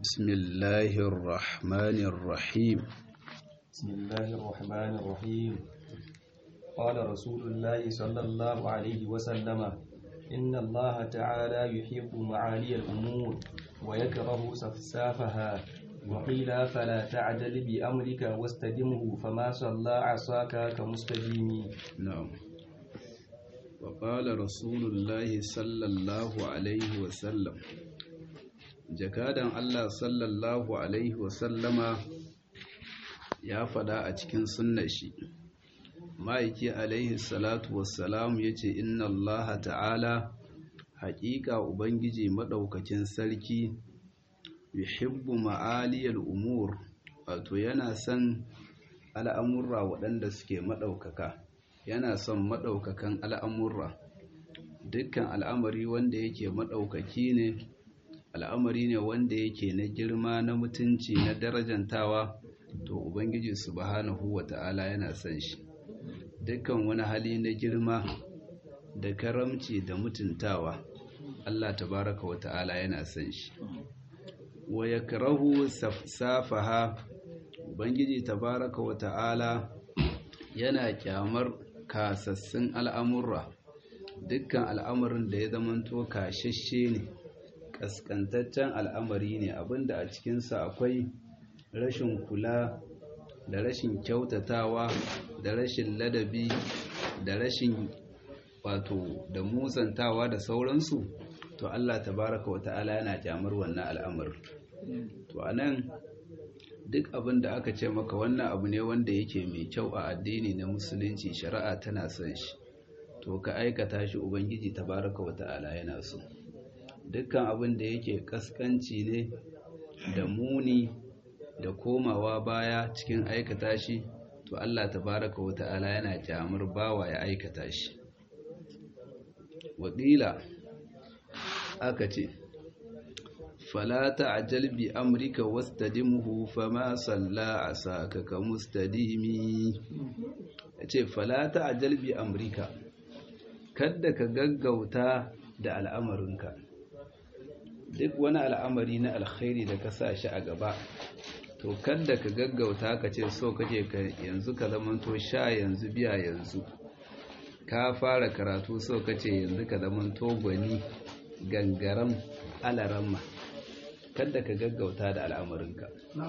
بسم الله الرحمن الرحيم بسم الله الرحمن الرحيم قال رسول الله صلى الله عليه وسلم إن الله تعالى يحب معالي الأمور ويكره سفسافها وقيل فلا تعجل بأمرك واستدمه فما صلى عصاك كمستديم نعم وقال رسول الله صلى الله عليه وسلم jakadan Allah sallallahu alaihi wasallama ya fada a cikin sunnar shi ma'aiki alaihi salatu wassalam ya ce inna Allah ta'ala haƙiƙa ubangiji maɗaukakin sarki yuhibbu ma'aliyar umur wato yana son al'amurra waɗanda suke maɗaukaka yana son maɗaukakan al'amurra dukkan al'amari wanda yake maɗaukaki ne al'amari ne wanda yake na girma na mutunci na darajantawa to ubangiji subhanahu wata'ala yana son shi dukkan wani hali na girma da karamci da mutuntawa Allah tabaraka wata'ala yana son shi wa yakrahu safsafaha ubangiji tabaraka wata'ala yana kyamar kasassun al'amurra dukkan al'amarin da ya zamanto kashashe ne kaskantaccen al'amari ne abinda a cikinsa akwai rashin kula da rashin kyautatawa da rashin ladabi da rashin wato da musantawa da sauransu to Allah tabaraka wa ta'ala yana kyamar wannan al'amarin to anan duk abin da aka ce maka wannan abu ne wanda yake mai kyau a addini na musulunci shari'a tana son shi to ka aikata shi ubangiji tabaraka wa ta'ala yana so dukkan abin da yake kaskanci ne da muni da komawa baya cikin aikata shi to Allah tabaraka wa ta'ala yana kyamar bawa ya aikata shi wadila aka ce fala ta'jal bi amrika wastadimhu fama salla asaka ka mustadimi yace fala ta'jal bi amrika kada ka gaggauta da al'amarinka duk wani al'amari na alkhairi da ka sa shi a gaba to kada ka gaggauta ka ce so kake ka yanzu ka zamanto sha yanzu biya yanzu ka fara karatu so kace yanzu ka zamanto gwani gangaram alaramma kada ka gaggauta da al'amarinka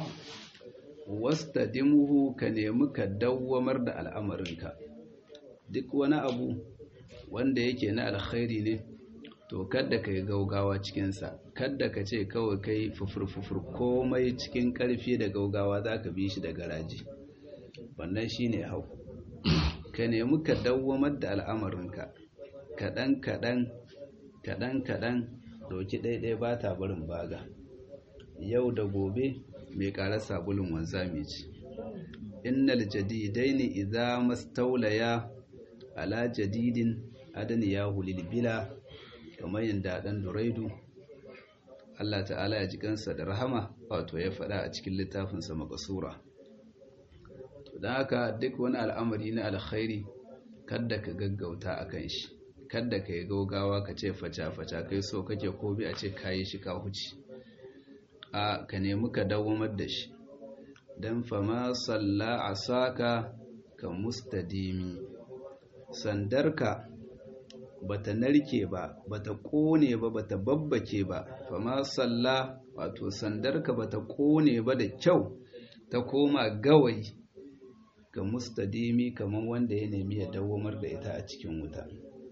wastadimuhu ka nemi ka dawwamar da al'amarinka duk wani abu wanda yake na alkhairi ne to kada ka yi gaugawa cikinsa kada ka ce kawai kai fufur-fufur komai cikin ƙarfi da gaugawa za ka bi shi da garaji wannan shi ne hau ka nemi ka dawwamar da al'amarinka kaɗan-kaɗan kaɗan-kaɗan doki ɗaiɗai ba ta barin baga yau da gobe mai ƙarar sabulun wanzami ce innal jadidaini idza mastaulaya ala jadidin adani ya hulil bila kamar yadda ɗan duraidu Allah ta'ala ya ji kansa da rahama wato ya faɗa a cikin littafinsa makasura don haka duk wani al'amari na alkhairi kadda ka gaggauta a kan shi kadda ka yi gaugawa ka ce faca-faca kai so kake ko bi a ce kayi shi ka huci a ka nemi ka dawamar da shi don fama salla a saka ka mustadimi sandarka bata narke ba bata kone ba bata babbake ba fama salla wato sandarka bata kone ba da kyau ta koma gawayi ga mustadimi kamar wanda ya nemi ya dawamar da ita a cikin wuta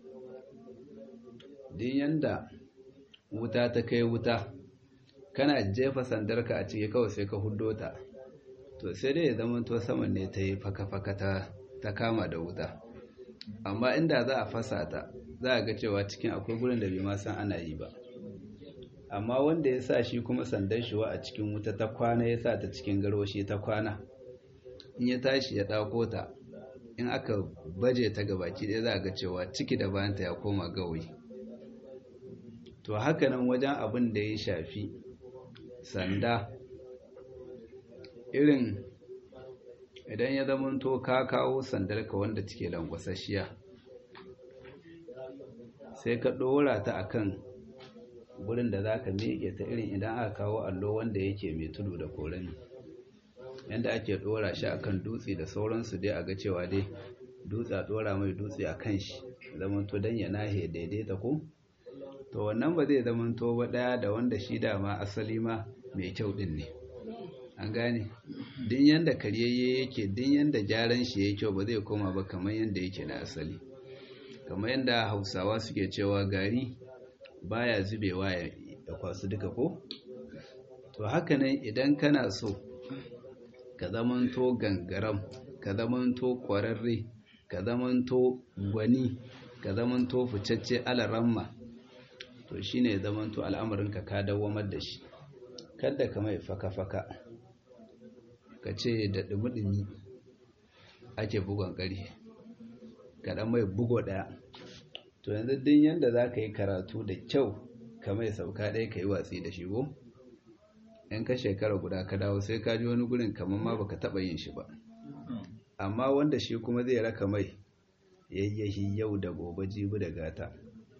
din yanda wuta ta kai wuta kana jefa sandarka a ciki kawai sai ka huddo ta to sai dai ya zama to saman ne ta yi faka-faka ta kama da wuta amma inda za a fasa ta za a ga cewa cikin akwai gurin da bai ma san ana yi ba amma wanda ya sa shi kuma sandan shi wa a cikin wuta ta kwana ya sa ta cikin garwashi ta kwana in ya tashi ya ɗauko ta in aka baje ta gabaki ɗaya za a ga cewa ciki da bayanta ya koma gawayi to haka nan wajen abin da ya shafi sanda irin idan ya zamanto ka kawo sandarka wanda take langwasasshiya sai ka ɗora ta akan gurin da za ka miƙe ta irin idan aka kawo allo wanda yake mai tudu da korami yadda ake ɗora shi akan dutse da sauransu dai a ga cewa dai dutse a ɗora mai dutse a kan shi zamanto don ya nahe daidaita ko to wannan ba zai zamanto ba ɗaya da wanda shi dama asali ma mai kyau ɗin ne an gane din yanda karyayye yake din yanda gyaran shi yake kyau ba zai koma ba kamar yanda yake na asali kamar yanda hausawa suke cewa gari baya zubewa ya kwasu duka ko to haka nan idan kana so ka zamanto gangaram ka zamanto kwararre ka zamanto gwani ka zamanto ficacce alaramma to shine zamanto al'amarinka ka dawamar da shi kada ka mai faka-faka ka ce da ɗumi-ɗumi ake bugon ƙari kaɗan mai bugo ɗaya to yanzu din yadda za ka yi karatu da kyau ka mai sauka ɗaya ka yi watsi da shi ko in ka shekara guda ka dawo sai ka ji wani gurin kamar ma baka taɓa yin shi ba amma wanda shi kuma zai raka mai yayyahi yau da gobe jibi da gata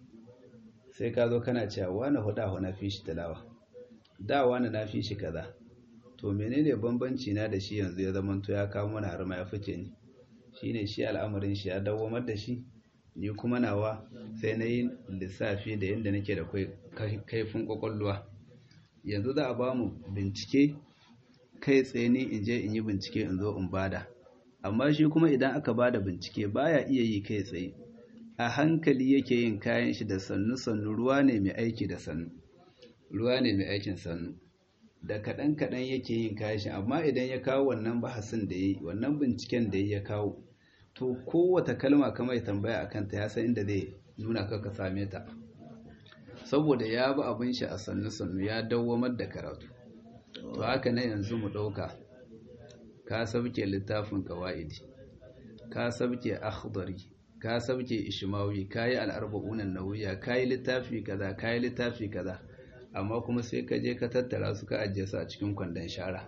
sai ka zo kana cewa wani huda na fi shi talawa da wani na fi shi kaza to menene bambanci na da shi yanzu ya zama to ya kawo mana har ma ya fice ni shine shi al'amarin shi ya dawamar da shi ni kuma nawa sai na yi lissafi da yadda nake da kaifin kwakwalwa yanzu za a ba mu bincike kai tsaye ni in je in yi bincike in zo in bada amma shi kuma idan aka bada bincike baya iya yi kai tsaye a hankali yake yin kayan shi da sannu sannu ruwa ne mai aiki da sannu ruwa ne mai aikin sannu da kaɗan kaɗan yake yin kayan shi amma idan ya kawo wannan bahasin da ya yi wannan binciken da ya kawo to kowata kalma kamar tambaya a kanta ya san inda zai nuna ka same ta saboda ya bi abin shi a sannu sannu ya dawwamar da karatu to haka na yanzu mu ɗauka ka sabke littafin kawa'idi ka sabke akhdari ka sabke ishmawi ka yi al'arba'unan nawiya ka yi littafi kaza ka yi littafi kaza amma kuma sai ka je ka tattara su ka ajiye su a cikin kwandon shara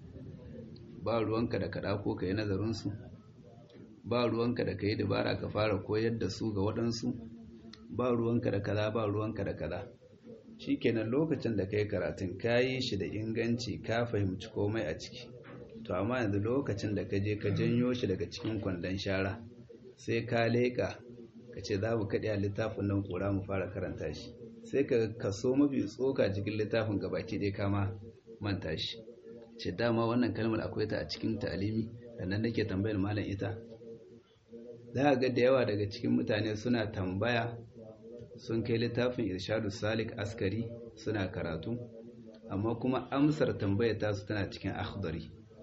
ba ruwanka da kaɗa ko ka yi nazarinsu ba ruwanka da ka yi dabara ka fara koyar da su ga waɗansu ba ruwanka da kaza ba ruwanka da kaza shikenan lokacin da kai karatun ka yi shi da inganci ka fahimci komai a ciki to amma yanzu lokacin da ka je ka janyo shi daga cikin kwandon shara sai ka leƙa ka ce za mu kaɗe a littafin nan ƙura mu fara karanta shi sai ka kaso mafi tsoka cikin littafin gabaki ɗaya kama manta shi ce dama wannan kalmar akwai ta a cikin ta'alimi sannan nake tambayar malam ita za a ga da yawa daga cikin mutane suna tambaya sun kai littafin irshadu salik askari suna karatu amma kuma amsar tambayar tasu tana cikin akhdari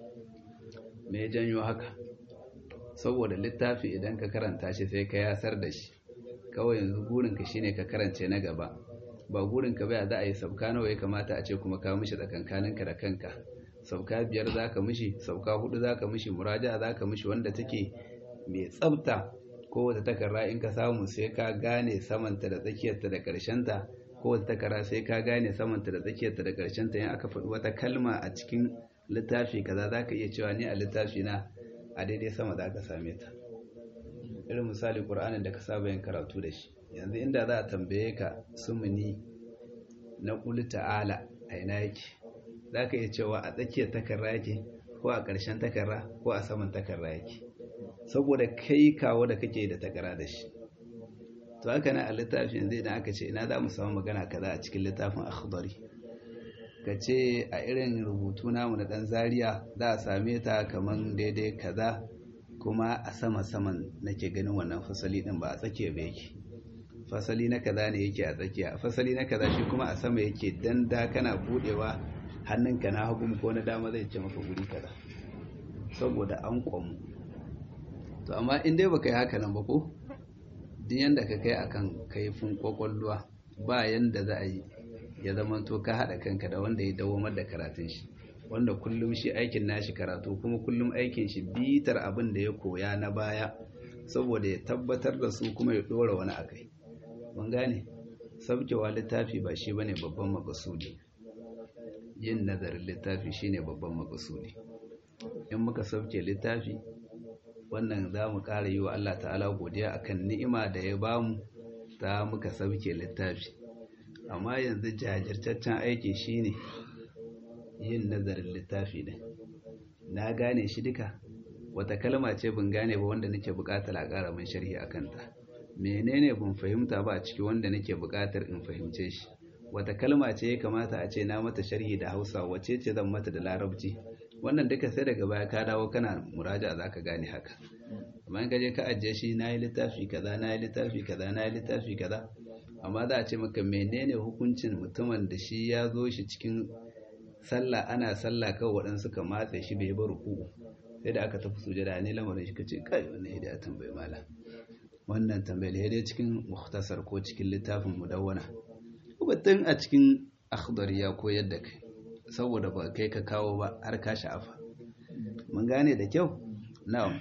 me ya janyo haka saboda littafi idan ka karanta shi sai ka yasar da shi kawai yanzu burinka shine ka karance na gaba ba burinka bai za a yi sauka nawa ya kamata a ce kuma ka mishi tsakankaninka da kanka sauka biyar za ka mishi sauka hudu za ka mishi muraja za ka mishi wanda take mai tsabta kowace takarra in ka samu sai ka gane samanta da tsakiyarta da ƙarshenta kowace takarra sai ka gane samanta da tsakiyarta da ƙarshenta in aka faɗi wata kalma a cikin littafi kaza za ka iya cewa ni a littafi na a daidai sama za ka same ta irin misali ƙur'anin da ka saba yin karatu da shi yanzu inda za a tambaye ka sumuni na ƙuli ta'ala a ina yake za ka iya cewa a tsakiyar takarra yake ko a ƙarshen takarra ko a saman takarra yake saboda kai kawo da kake da takara da shi to haka na a littafin yanzu idan aka ce ina za mu samu magana kaza a cikin littafin akhdari ka ce a irin rubutu namu na dan zaria za a same ta kaman daidai kaza kuma a sama saman nake ganin wannan fasali din ba a tsakiya ba yake fasali na kaza ne yake a tsakiya fasali na kaza shi kuma a sama yake dan da kana budewa hannunka na hagu ko na dama zai ce maka guri kaza saboda an kwamu to amma in dai baka yi haka nan ba ko duk yanda ka kai akan kaifin kwakwalwa ba yanda za a yi ya zama to ka haɗa kanka da wanda ya dawamar da karatun shi wanda kullum shi aikin nashi karatu kuma kullum aikin shi bitar abin da ya koya na baya saboda ya tabbatar da su kuma ya ɗora wani akai mun gane sabkewa littafi ba shi bane babban makasudi yin nazarin littafi shine babban makasudi in muka sauke littafi wannan za mu ƙara yi wa Allah ta'ala godiya akan ni'ima da ya bamu ta muka sauke littafi amma yanzu jajirtaccen aiki shine yin nazarin littafi din na gane shi duka wata kalma ce ban gane ba wanda nake buƙatar a ƙara min sharhi a kanta menene ban fahimta ba a ciki wanda nake buƙatar in fahimce shi wata kalma ce ya kamata a ce na mata sharhi da hausa wace ce zan mata da larabci wannan duka sai daga baya ka dawo kana muraja za ka gane haka amma in ka je ka ajiye shi na yi littafi kaza na yi littafi kaza na yi littafi kaza amma za a ce maka menene hukuncin mutumin da shi ya zo shi cikin sallah ana sallah kawai waɗansu ka matse shi bai bar ruku sai da aka tafi sujada ne lamarin shi kace kai wannan hidaya ya tambayi malam wannan tambayar dai cikin muhtasar ko cikin littafin mudawwana batun a cikin akhdar ya koyar da kai saboda ba kai ka kawo ba har ka sha'afa mun gane da kyau na'am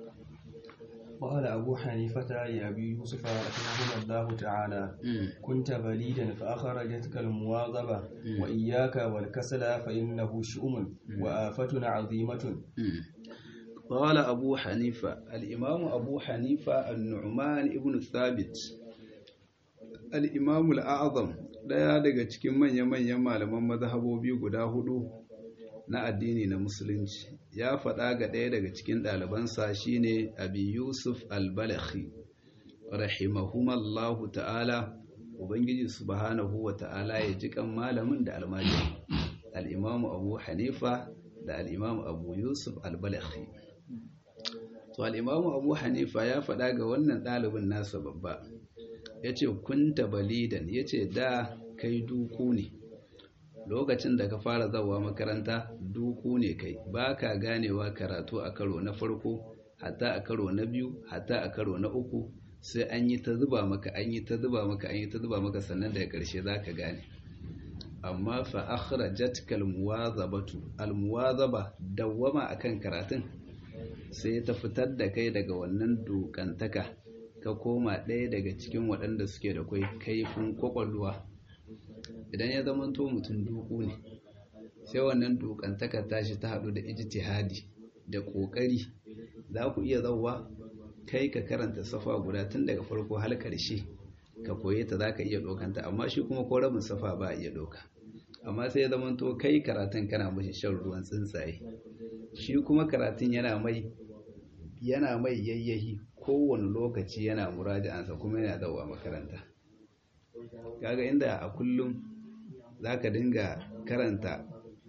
قال أبو حنيفة لأبي يوسف رحمه الله تعالى كنت بليدا فأخرجتك المواظبة وإياك والكسل فإنه شؤم وآفة عظيمة قال أبو حنيفة الإمام أبو حنيفة النعمان ابن الثابت الإمام الأعظم daya daga cikin manya-manyan malaman mazhabobi guda hudu na addini na musulunci ya faɗa ga ɗaya daga cikin ɗalibansa shine abi yusuf al-balakhi rahimahumallahu ta'ala ubangiji subhanahu wa ta'ala ya ji kan malamin da almajiri al-imamu abu hanifa da al-imamu abu yusuf al-balakhi to al-imamu abu hanifa ya faɗa ga wannan ɗalibin nasa babba ya ce kunta balidan ya ce da kai duku ne lokacin da ka fara zawa makaranta duku ne kai ba ka ganewa karatu a karo na farko hatta a karo na biyu hatta a karo na uku sai an yi ta zuba maka an yi ta zuba maka an yi ta zuba maka sannan daga ƙarshe za ka gane amma fa akhrajatka almuwazabatu almuwazaba dawwama akan karatun sai ta fitar da kai daga wannan dokantaka ka koma ɗaya daga cikin waɗanda suke da kwai kaifin kwakwalwa idan ya zama to mutum duku ne sai wannan dukantaka tashi ta haɗu da ijtihadi da ƙoƙari za ku iya zauwa kai ka karanta safa guda tun daga farko har ƙarshe ka koye ta za ka iya ɗaukanta amma shi kuma ko rabin safa ba a iya ɗauka amma sai ya zama to kai karatun kana mashi shan ruwan tsuntsaye shi kuma karatun yana mai yana mai yayyahi kowane lokaci yana muraja'ansa kuma yana zauwa makaranta kaga inda a kullum za ka dinga karanta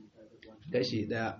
kashi ɗaya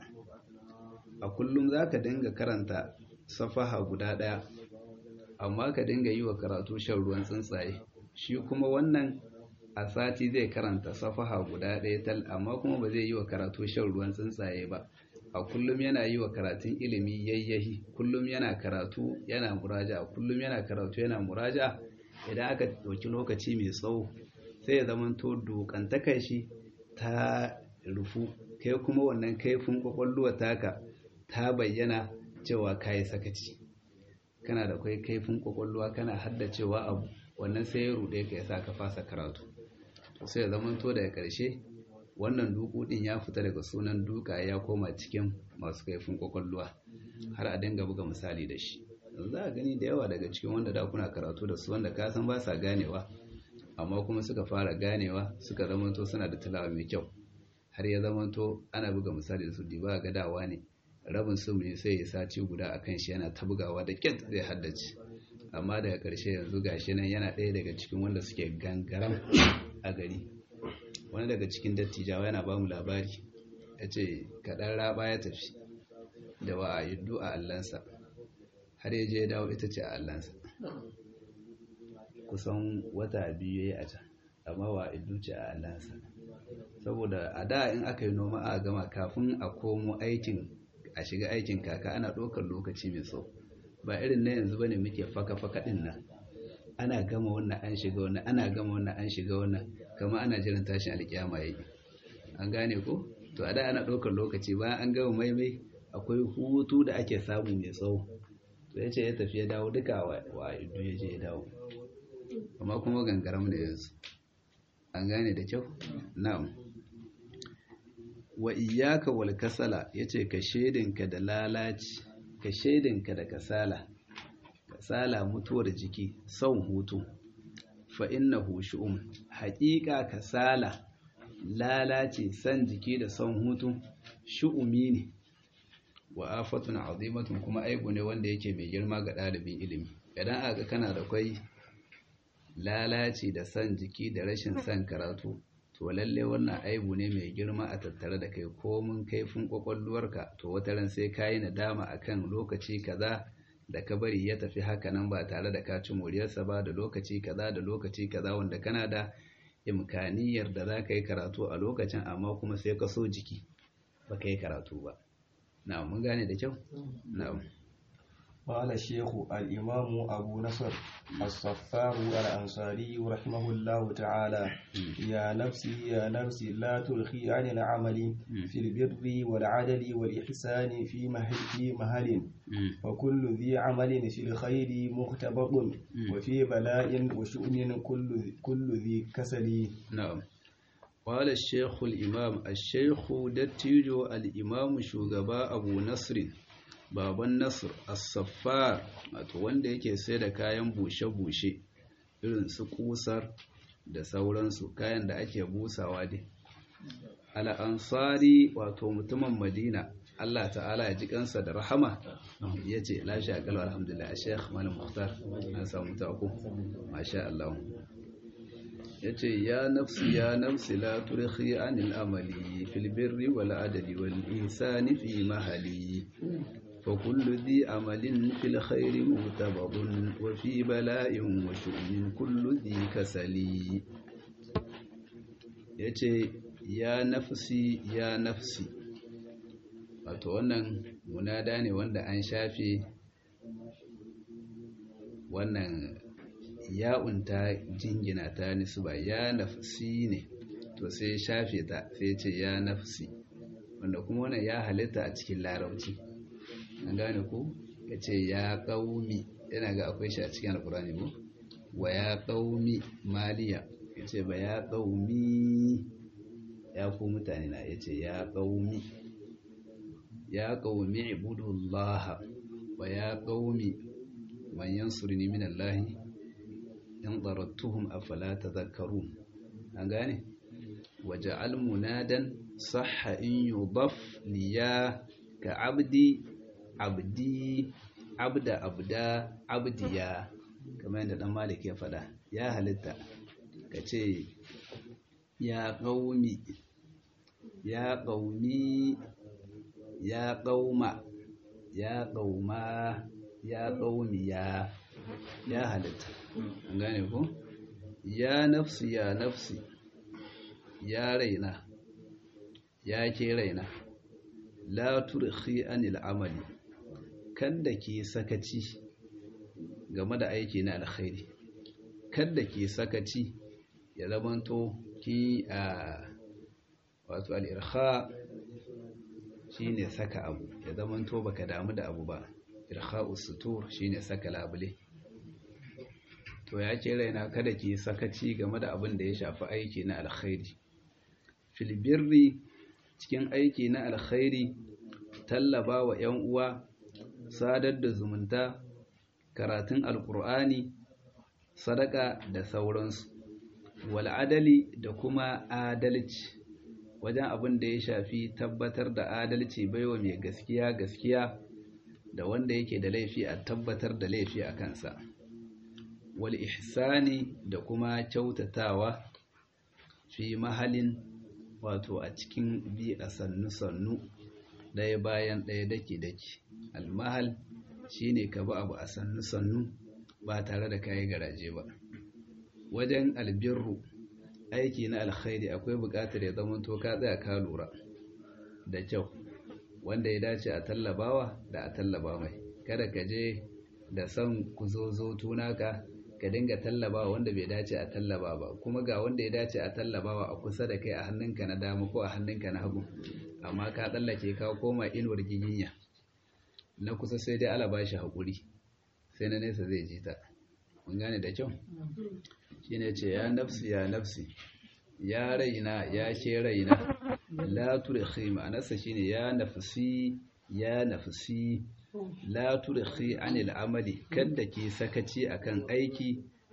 a kullum za ka dinga karanta safaha guda ɗaya amma ka dinga yi wa karatu shan ruwan tsuntsaye shi kuma wannan a sati zai karanta safaha guda ɗaya tal amma kuma ba zai yi wa karatu shan ruwan tsuntsaye ba a kullum yana yi wa karatun ilimi yayyahi kullum yana karatu yana muraja kullum yana karatu yana muraja idan aka ɗauki lokaci mai tsawo sai ya zama to dokantakar shi ta rufu kai kuma wannan kaifin kwakwalwa taka ta bayyana cewa kayi sakaci kana da kai kaifin kwakwalwa kana haddacewa abu wannan sai ya ruɗe ka yasa ka fasa karatu sai ya zama to daga ƙarshe wannan duku din ya fita daga sunan duka ya koma cikin masu kaifin kwakwalwa har a dinga buga misali da shi za a gani da yawa daga cikin wanda da kuna karatu da su wanda ka san ba sa ganewa amma kuma suka fara ganewa suka zamanto suna da talawa mai kyau har ya zamanto ana buga misali da su diba ga dawa ne rabin su mai sai ya saci guda akan shi yana ta bugawa da kyat zai haddace amma daga ƙarshe yanzu gashi nan yana ɗaya daga cikin wanda suke gangaram a gari wani daga cikin dattijawa yana ba mu labari ya ce kaɗan raba ya tafi da wa a yuddu a allansa har ya je ya dawo ita ce a allansa kusan wata biyu ya yi a can amma wa a yuddu ce a allansa saboda a da in aka yi noma a gama kafin a komo aikin a shiga aikin kaka ana ɗaukar lokaci mai tsawo ba irin na yanzu bane muke faka-faka ɗin nan ana gama wannan an shiga wannan ana gama wannan an shiga wannan kama ana jiran tashin alkiyama yayi an gane ko to a da ana ɗaukar lokaci bayan an gama maimai akwai hutu da ake samu mai tsawo to ya ce ya tafi ya dawo duka wa idu ya je ya dawo amma kuma gangaram da yanzu an gane da kyau na'am wa iyyaka wal kasala yace ka shedinka da lalaci ka shedinka da kasala kasala mutuwar jiki son hutu fa innahu shu'um haƙiƙa kasala lalace san jiki da son hutu shu'umi ne wa afatun azimatun kuma aibu ne wanda yake mai girma ga ɗalibin ilimi idan aka kana da kwai lalace da san jiki da rashin san karatu to lalle wannan aibu ne mai girma a tattare da kai komin kaifin kwakwalwarka to wata ran sai kayi nadama akan lokaci kaza da ka bari ya tafi haka nan ba tare da ka ci moriyarsa ba da lokaci kaza da lokaci kaza wanda kana da imkaniyar da za ka yi karatu a lokacin amma kuma sai ka so jiki ba ka yi karatu ba na'am mun gane da kyau na'am قال الشيخ الإمام أبو نصر الصفار الأنصاري رحمه الله تعالى يا نفسي يا نفسي لا تلخي عن العمل في البر والعدل والإحسان في مهل, في مهل وكل ذي عمل في الخير مختبط وفي بلاء وشؤم كل, كل ذي كسل نعم قال الشيخ الإمام الشيخ دتيجو الإمام شوغبا أبو نصر baban nasir as-saffar wato wanda yake sai da kayan bushe-bushe irin su kusar da sauransu kayan da ake busawa dai al-ansari wato mutumin madina Allah ta'ala ya ji kansa da rahama ya ce lashe akal alhamdulillah a sheikh malam muhtar an samu tako masha Allah ya ce ya nafsi ya nafsi la turkhi anil amali fil birri wal adli wal ihsani fi mahali فكل ذي عمل في الخير مغتبط وفي بلاء وشؤم كل ذي كسل yace ya nafsi ya nafsi wato wannan munada ne wanda an shafe wannan ya'unta jingina ta nisba ya nafsi ne to sai shafe ta sai ce ya nafsi wanda kuma wannan ya halitta a cikin larabci an gane ku ya ce ya ƙaumi yana ga akwai shi a cikin alkurani ko wa ya ƙaumi maliya ya ce ba ya ƙaumi ya ku mutane na ya ce ya ƙaumi ya ƙaumi ibudullah wa ya ƙaumi man yansurni min Allah in darattuhum afala tadhakkarun an gane waja'al munadan sahha in yudaf liya ka abdi abdi abda abda abdiya kamar yadda dan malik ya faɗa ya halitta ka ce ya ƙaumi ya ƙaumi ya ƙauma ya ƙauma ya ƙaumi ya ya halitta an gane ku ya nafsi ya nafsi ya raina ya ke raina la turkhi anil amali kada ki sakaci game da aiki na alkhairi kada ki sakaci ya zamanto ki a wato al-irkha shine saka abu ya zamanto baka damu da abu ba irkha'u sutur shine saka labule to ya ce raina kada ki sakaci game da abin da ya shafi aiki na alkhairi fil birri cikin aiki na alkhairi tallaba wa 'yan uwa sadar da zumunta karatun alkur'ani sadaka da sauransu wal'adali da kuma adalci wajen abin da ya shafi tabbatar da adalci baiwa mai gaskiya gaskiya da wanda yake da laifi a tabbatar da laifi a kansa wal ihsani da kuma kyautatawa fi mahalin wato a cikin bi a sannu-sannu ɗaya bayan ɗaya daki-daki almahal shine ka bi abu a sannu-sannu ba tare da kayi garaje ba wajen albirru aiki na alkhairi akwai buƙatar ya zama to ka tsaya ka lura da kyau wanda ya dace a tallabawa da a tallaba mai kada ka je da son ku zo zo tunaka ka dinga tallabawa wanda bai dace a tallaba ba kuma ga wanda ya dace a tallabawa a kusa da kai a hannunka na dama ko a hannunka na hagu amma ka tsallake ka koma inuwar giginya na kusa sai dai ala bashi haƙuri sai na nesa zai ji ta mun gane da kyau shine ce ya nafsi ya nafsi ya raina ya ke raina la turkhi ma'anarsa shine ya nafsi ya nafsi la turkhi anil amali kada ki sakaci akan aiki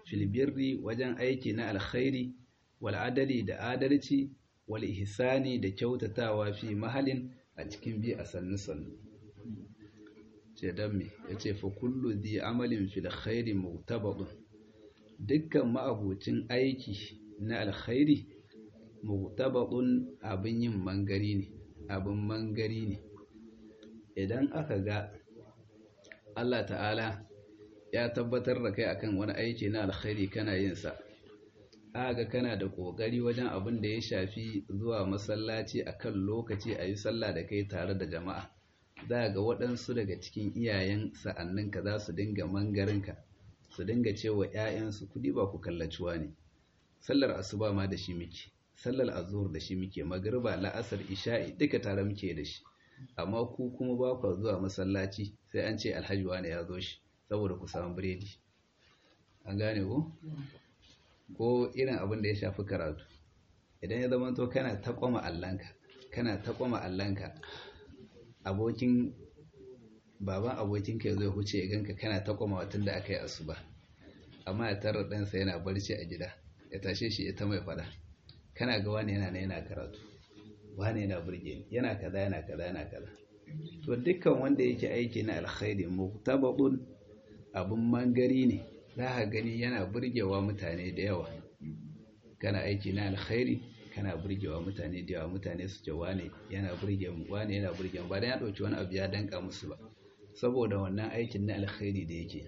filbirri wajen aiki na alkhairi wal adali da adalci wal ihsani da kyautatawa fi mahalin a cikin bi a sannu sannu ce dan me yace fa kullu di amalin fil khairi mutabadun dukkan ma'abucin aiki na alkhairi mutabadun abin yin mangari ne abin mangari ne idan aka ga Allah ta'ala ya tabbatar da kai akan wani aiki na alkhairi kana yin sa aga kana da kokari wajen abin da ya shafi zuwa masallaci akan lokaci a yi sallah da kai tare da jama'a za ga waɗansu daga cikin iyayen sa'anninka za su dinga mangarinka su dinga cewa 'ya'yansu kudi ba ku kallaciwa ne sallar asuba ma da shi muke sallar azhur da shi muke magriba la'asar isha'i duka tare muke da shi amma ku kuma ba ku zuwa masallaci sai an ce alhaji wani ya zo shi saboda ku samu biredi an gane ko ko irin abin da ya shafi karatu idan ya zama to kana ta kwama allanka kana ta kwama allanka abokin baban abokinka zai huce ya ganka kana ta kwama watan da aka yi asuba amma ya tarar ɗansa yana barci a gida ya tashe shi ya ta mai fada kana ga wani yana na yana karatu wani yana burge ni yana kaza yana kaza yana kaza to dukkan wanda yake aiki na alkhairi muktabadun abun mangari ne za ka gani yana burgewa mutane da yawa kana aiki na alkhairi kana burgewa mutane da yawa mutane su ce wane yana burge mu wane yana burge mu ba dan ya dauki wani abu ya danka musu ba saboda wannan aikin na alkhairi da yake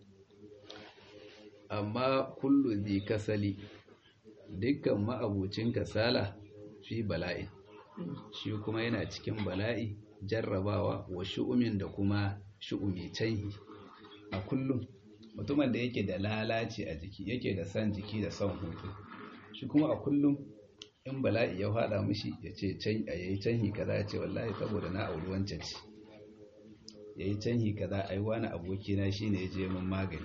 amma kullu bi kasali dukkan ma'abucin kasala fi bala'i shi kuma yana cikin bala'i jarrabawa wa shu'umin da kuma shu'umi canhi a kullum mutumin da yake da lalaci a jiki yake da san jiki da son hutu shi kuma a kullum in bala'i ya fada mishi ya ce can a yayi canhi kaza ya ce wallahi saboda na auri wancan ce yayi canhi kaza ai wani aboki na shine ya je min magani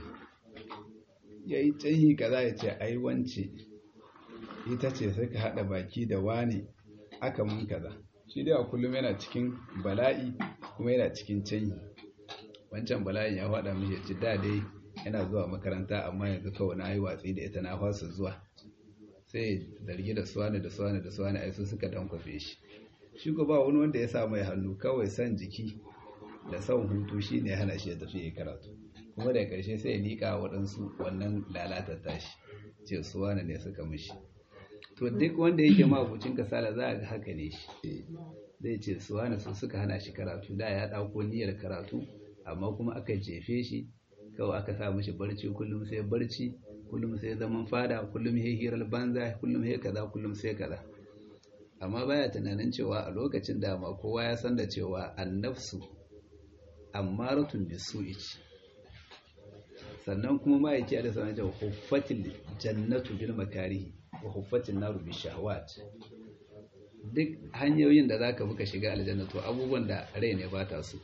yayi canhi kaza ya ce ai wance ita ce suka hada baki da wani aka mun kaza shi dai a kullum yana cikin bala'i kuma yana cikin canyi wancan bala'in ya faɗa mishi ci da dai yana zuwa makaranta amma yanzu kawai na yi watsi da ita na fasa zuwa sai zargi da suwane da suwane da suwane ai su suka dankwafe shi shi ko ba wani wanda ya sa mai hannu kawai san jiki da son hutu shi ne hana shi ya tafi ya karatu kuma daga ƙarshe sai ya liƙa waɗansu wannan lalatar tashi ce suwane ne suka mishi to duk wanda yake mabucin kasala za a ga haka ne shi zai ce su wani su suka hana shi karatu da ya ɗauko niyyar karatu amma kuma aka jefe shi kawai aka sa mishi barci kullum sai barci kullum sai zaman fada kullum sai hirar banza kullum sai kaza kullum sai kaza amma baya tunanin cewa a lokacin da ma kowa ya san da cewa annafsu ammaratun bisu'i ce sannan kuma ma'aiki da sanar da huffatil jannatu bil makarihi wa huffatin naru bi shahawat duk hanyoyin da zaka buka shiga aljanna to abubuwan da rai ne ba ta so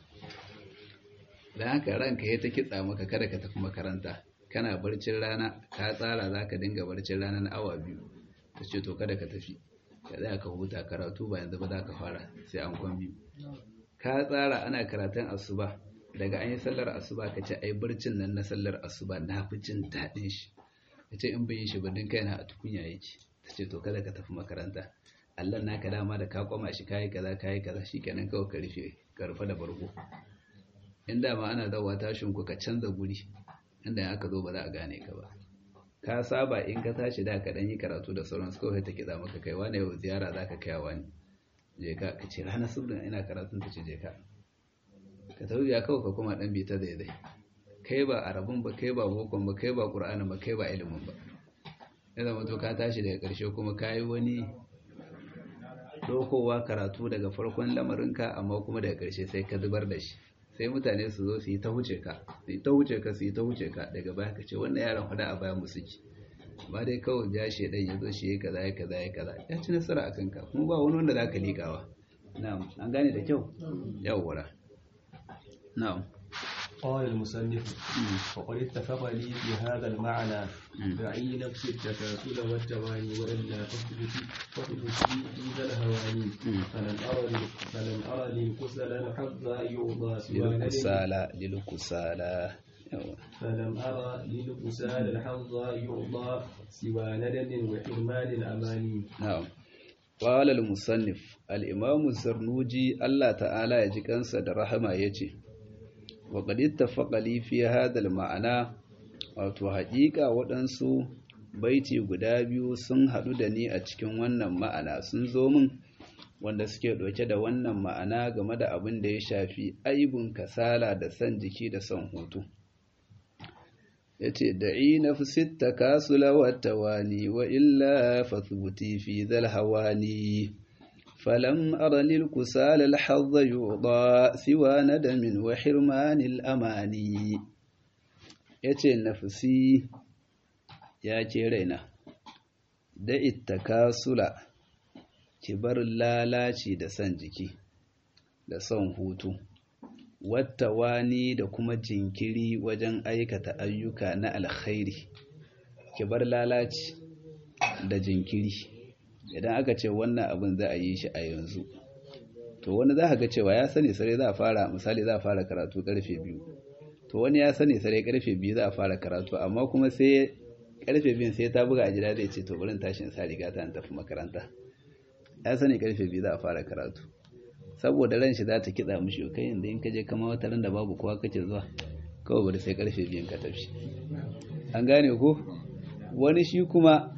dan haka ranka ya ta kitsa maka kada ka tafi makaranta kana barcin rana ka tsara zaka dinga barcin rana na awa biyu ta ce to kada ka tafi ka tsaya ka huta karatu ba yanzu ba za ka fara sai an kwan biyu ka tsara ana karatun asuba daga an yi sallar asuba ka ce ai barcin nan na sallar asuba na fi jin daɗin shi ka ce in bai shi ba din kaina a tukunya yake ta ce to kada ka tafi makaranta Allah naka dama da ka kwama shi kayi kaza kayi kaza shikenan kawai ka rufe ka rufe da bargo in da ma ana zawa tashin ku ka canza guri inda aka zo ba za a gane ka ba ka saba in ka tashi da ka dan yi karatu da sauransu kawai ta kiɗa maka kai wani yau ziyara za ka kai wani je ka ka ce ranar subrin ina karatun ta ce je ka ka tafi ya kawai ka kuma dan bi ta daidai kai ba arabun ba kai ba bokon ba kai ba qur'anin ba kai ba ilimin ba ya zama to ka tashi daga ƙarshe kuma ka yi wani dokowa karatu daga farkon lamarinka amma kuma daga ƙarshe sai ka zubar da shi sai mutane su zo su yi ta huce ka su yi ta huce ka su yi ta huce ka daga baya ka ce wannan yaran fada a bayan musuki ba dai kawai ja shi dan ya zo shi ya kaza ya kaza ya kaza ya ci nasara akan ka kuma ba wani wanda zaka likawa na'am an gane da kyau yawwa na'am قال المصنف وقد اتفق لي في هذا المعنى دعي نفس التكاسل والتواني وإلا تثبت تثبت في ذا الهواني فلن أرى فلن أرى للكسل الحظ يرضى سوى للكسالى للكسالى فلم أرى للقسال الحظ يعطى سوى ندم وحرمان الأماني na'am qala al-musannif al-imam az-zarnuji Allah ta'ala ya ji kansa da rahama yace wa qad ittafaqa li fi hadha al-ma'ana wato haƙiƙa waɗansu baiti guda biyu sun haɗu da ni a cikin wannan ma'ana sun zo min wanda suke ɗauke da wannan ma'ana game da abin da ya shafi aibun kasala da son jiki da son hutu ya ce da'i na fi takasula wata wani wa illa fathbuti fi zal hawani falam aralil kusala alhazza yuɗa siwa nadamin wa hirmanil amani ya ce nafsi ya ce raina da ittakasula ki bar lalaci da son jiki da son hutu wata wani da kuma jinkiri wajen aikata ayyuka na alkhairi ki bar lalaci da jinkiri idan aka ce wannan abin za a yi shi a yanzu to wani za ga cewa ya sani sare za a fara misali za a fara karatu karfe biyu to wani ya sani sare karfe biyu za a fara karatu amma kuma sai karfe biyun sai ta buga a gida zai ce to bari tashin sa riga ta tafi makaranta ya sani karfe biyu za a fara karatu saboda ran shi za ta kitsa mishi kai inda in ka je kama wata ran da babu kowa kake zuwa kawai bari sai karfe biyun ka tafi an gane ko wani shi kuma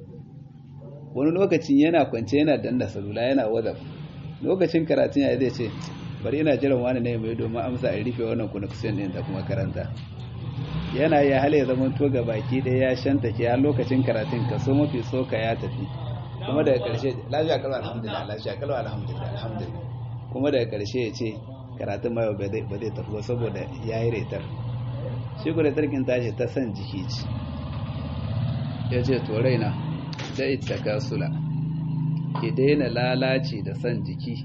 wani lokacin yana kwance yana danna salula yana wazaf lokacin karatun ya zai ce bari ina jiran wani ne mai domin amsa a rufe wannan connection din da kuma karanta yana ya hale ya zama to ga baki ɗaya ya shanta ke har lokacin karatun kaso mafi soka ya tafi kuma daga ƙarshe lafiya kalwa alhamdulillah lafiya kalwa alhamdulillah alhamdulillah kuma daga ƙarshe ya ce karatun ma ba zai tafi ba saboda ya yi retar shi ku retar kin tashi ta san jiki ce ya ce to raina da ita kasula ki daina lalaci da san jiki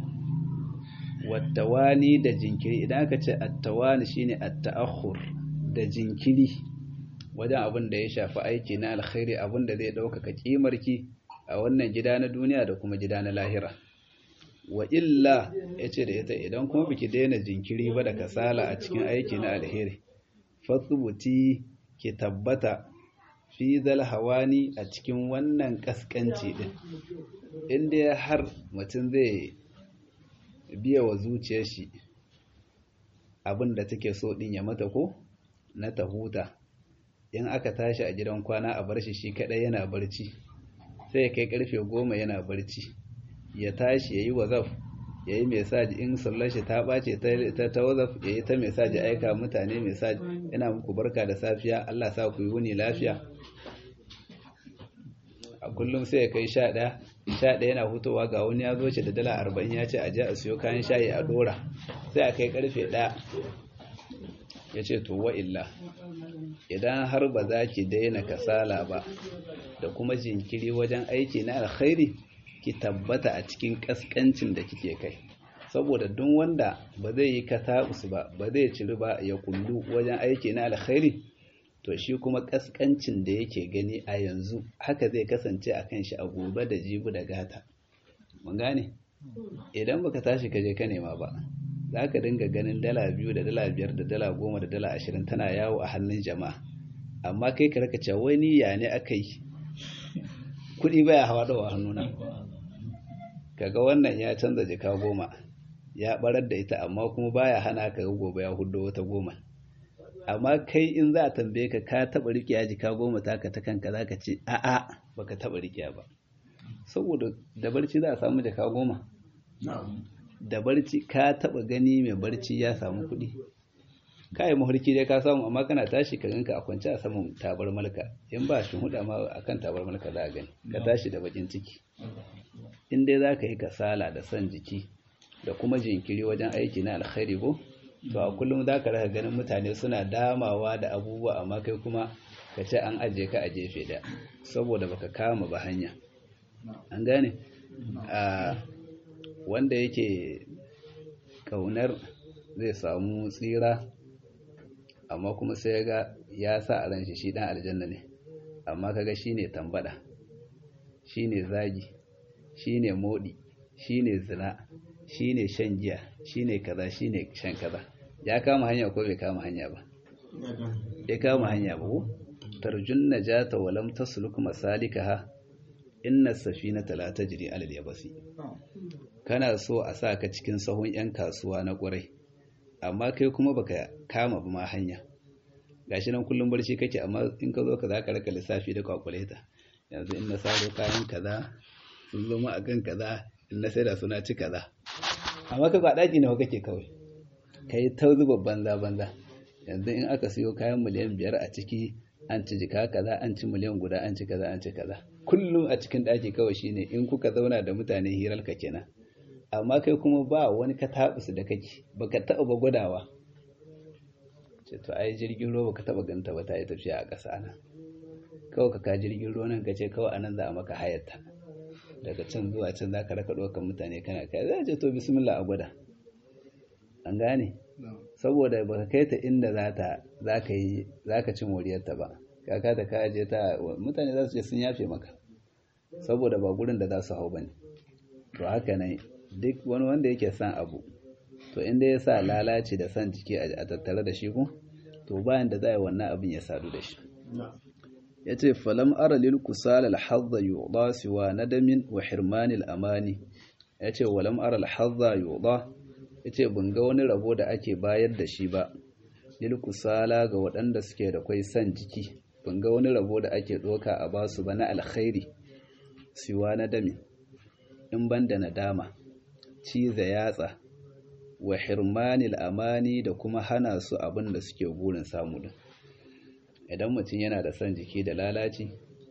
wattawani da jinkiri idan aka ce attawani shine atta'akhur da jinkiri wajen abin da ya shafi aiki na alkhairi abin da zai ɗaukaka kimarki a wannan gida na duniya da kuma gida na lahira wa illa ya ce da ita idan kuma biki daina jinkiri ba da kasala a cikin aiki na alheri fatsubuti ki tabbata fi zal hawani a cikin wannan kaskanci din inda har mutum zai biya wa zuciyar shi abin da take so din ya mata ko na ta huta in aka tashi a gidan kwana a bar shi shi kadai yana barci sai ya kai karfe goma yana barci ya tashi ya yi wazaf ya yi mesaji in sallar shi ta ɓace ta ta wazaf ya yi ta mesaji aika mutane mesaji yana muku barka da safiya Allah sa ku yi wuni lafiya a kullum sai ya kai sha ɗaya sha ɗaya yana hutowa ga wani ya zo ce da dala arba'in ya ce a je a siyo kayan shayi a dora sai a kai karfe ɗaya ya ce to wa illa idan har ba za ki daina kasala ba da kuma jinkiri wajen aiki na alkhairi ki tabbata a cikin kaskancin da kike kai saboda duk wanda ba zai yi katabus ba ba zai ciri ba ya kullu wajen aiki na alkhairi to shi kuma kaskancin da yake gani a yanzu haka zai kasance a kan shi a gobe da jibu da gata mun gane idan baka tashi ka je ka nema ba za ka dinga ganin dala biyu da dala biyar da dala goma da dala ashirin tana yawo a hannun jama'a amma kai ka raka cewa wani ya ne aka yi kuɗi baya hawa da hannuna kaga wannan ya canza jika goma ya barar da ita amma kuma baya hana ka gobe ya hudo wata goma amma kai in za a tambaye ka ka taɓa riƙe jika goma taka ta kanka za ka ce a'a baka taɓa riƙe ba saboda da barci za a samu jika goma da barci ka taba gani mai barci ya samu kuɗi ka yi mafarki dai ka samu amma kana tashi ka ganka a kwance a saman tabar malka in ba shi huda ma a kan tabar malka za a gani ka tashi da bakin ciki in dai za ka yi kasala da son jiki da kuma jinkiri wajen aiki na alkhairi ko to a kullum za ka raka ganin mutane suna damawa da abubuwa amma kai kuma ka ce an ajiye ka a jefe da saboda baka kama ba hanya an gane wanda yake kaunar zai samu tsira amma kuma sai ga ya sa a ranshi shi dan aljanna ne amma kaga shine tambada shine zagi shine modi shine zina shine shan giya shine kaza shine shan kaza ya kama hanya ko bai kama hanya ba ya kama hanya ba ko tarjun najata wa lam tasluk masalikaha inna safinata la tajri ala al-yabasi kana so a sa ka cikin sahun yan kasuwa na ƙurai amma kai kuma baka kama ba ma hanya gashi nan kullum barci kake amma in ka zo ka za ka raka lissafi da kwakuleta yanzu in na saro kayan kaza sun zo ma akan kaza in na sai da suna ci kaza amma ka ba daki nawa kake kawai kai ta zuba banza banza yanzu in aka siyo kayan miliyan biyar a ciki an ci jika kaza an ci miliyan guda an ci kaza an ci kaza kullum a cikin daki kawai shine in kuka zauna da mutane hirar ka kenan amma kai kuma ba wani ka taɓusu da kake baka taɓa ba gwadawa ce to ai jirgin ruwa baka taɓa ganta ba ta yi tafiya a ƙasa nan kawai ka ka jirgin ruwa nan ka ce kawai anan za a maka hayarta daga can zuwa can za ka raka ɗaukar mutane kana kai za ce to bismillah a gwada an gane saboda baka kai ta inda za ta za ka yi za ka ci moriyarta ba kaka ta ka aje ta mutane za su ce sun yafe maka saboda ba gurin da za su hau bane to haka ne duk wani wanda yake son abu to inda ya sa lalace da son jiki a tattare da shi ku to bayan da za a yi wannan abin ya sadu da shi ya ce falam ara lil kusal al hadza yuda siwa nadamin wa hirmanil amani ya ce walam ara al hadza yuda ya ce ban ga wani rabo da ake bayar da shi ba lil kusala ga waɗanda suke da kwai son jiki ban ga wani rabo da ake ɗoka a basu ba na alkhairi siwa nadamin in ban da nadama ciza yatsa wa hirmanil amani da kuma hana su abin da suke burin samu din idan mutum yana da son jiki da lalaci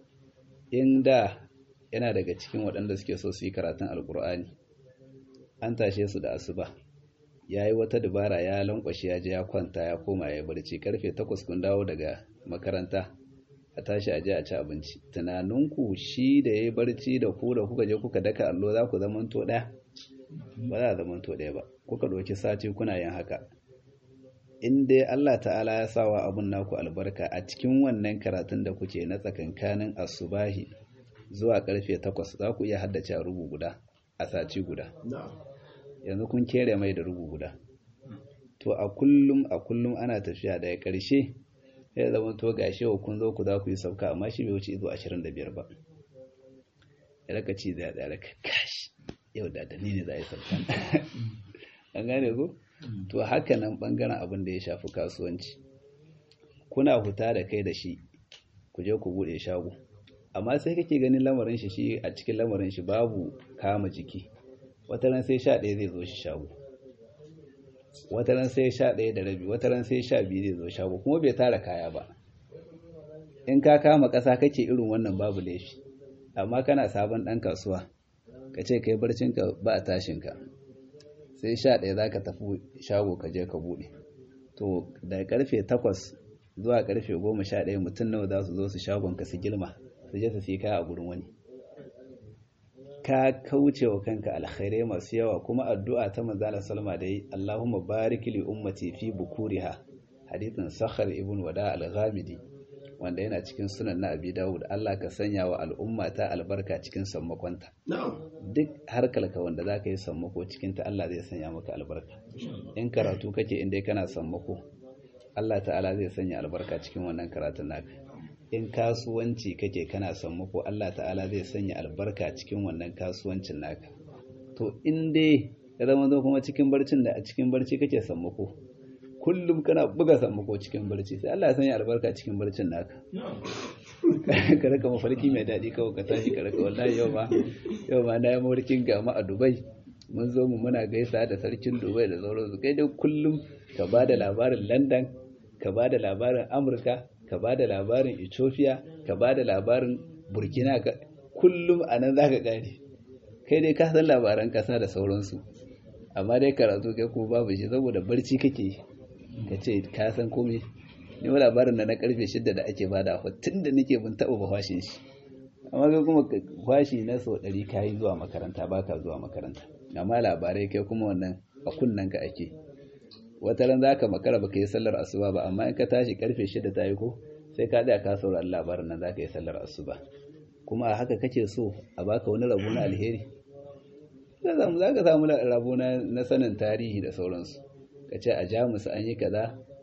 in da yana daga cikin waɗanda suke so su yi karatun alkur'ani an tashe su da asuba ya yi wata dabara ya lankwashe ya je ya kwanta ya koma ya barci karfe takwas kun dawo daga makaranta a tashi a je a ci abinci tunaninku shi da ya yi barci da ku da kuka je kuka daka allo za ku zamanto ɗaya ba za a zamanto ɗaya ba kuka ɗauki sati kuna yin haka in dai Allah ta'ala ya sawa abun naku albarka a cikin wannan karatun da kuke na tsakankanin asubahi zuwa karfe takwas za ku iya haddace a rubu guda a sati guda yanzu kun kere mai da rubu guda to a kullum a kullum ana tafiya daga ƙarshe ya zama to gashi wa kun zo ku za ku yi sauka amma shi bai wuce izo 25 ba ya raka ci da ya raka kashi yau da da ni ne za a yi sauka an gane ku to haka nan bangaren abin da ya shafi kasuwanci kuna huta da kai da shi ku je ku bude shago amma sai kake ganin lamarin shi shi a cikin lamarin shi babu kama jiki wata ran sai sha ɗaya zai zo shi shago wata ran sai sha ɗaya da rabi wata ran sai sha biyu zai zo shago kuma bai tara kaya ba in ka kama ƙasa kake irin wannan babu laifi amma kana sabon ɗan kasuwa ka ce kai barcinka ba a tashinka sai sha ɗaya za ka tafi shago ka je ka buɗe to daga karfe takwas zuwa karfe goma sha ɗaya mutum nawa za su zo su shagon ka su girma su je su fi kaya a gurin wani ka kauce wa kanka alkhairai masu yawa kuma addu'a ta manzala salma da yi Allahumma barik li ummati fi bukuriha hadithin sakhar ibn wada al-ghamidi wanda yana cikin sunan na abi dawud Allah ka sanya wa al'umma ta albarka cikin sammakonta duk harkalka wanda za ka yi sammako cikinta Allah zai sanya maka albarka in karatu kake inda kana sammako Allah ta'ala zai sanya albarka cikin wannan karatun naka in kasuwanci kake kana sammako Allah ta'ala zai sanya albarka cikin wannan kasuwancin naka to in dai ya zama zo kuma cikin barcin da a cikin barci kake sammako kullum kana buga sammako cikin barci sai Allah ya sanya albarka cikin barcin naka ka raka mafarki mai daɗi kawai ka tashi ka raka wallahi yau ma yau ma na yi mafarkin gama a Dubai mun zo mu muna gaisa da sarkin Dubai da sauransu kai dai kullum ka ba da labarin London ka ba da labarin Amurka ka ba da labarin Ethiopia ka ba da labarin Burkina kullum a nan za ka ƙare kai dai ka san labaran ƙasa da sauransu amma dai karatu kai kuma babu shi saboda barci kake ka ce ka san komai ni wa labarin da na karfe shidda da ake bada a tun da nake bin taɓa ba fashin shi amma kai kuma fashi na sau ɗari ka yi zuwa makaranta ba ka zuwa makaranta amma labarai kai kuma wannan a kunnen ka ake wata ran za ka makara ba ka yi sallar asuba ba amma in ka tashi karfe shidda ta yi ko sai ka tsaya ka saurari labarin nan za ka yi sallar asuba kuma a haka kake so a baka wani rabo na alheri za ka samu rabo na sanin tarihi da sauransu ka ce a jamus an yi kaza a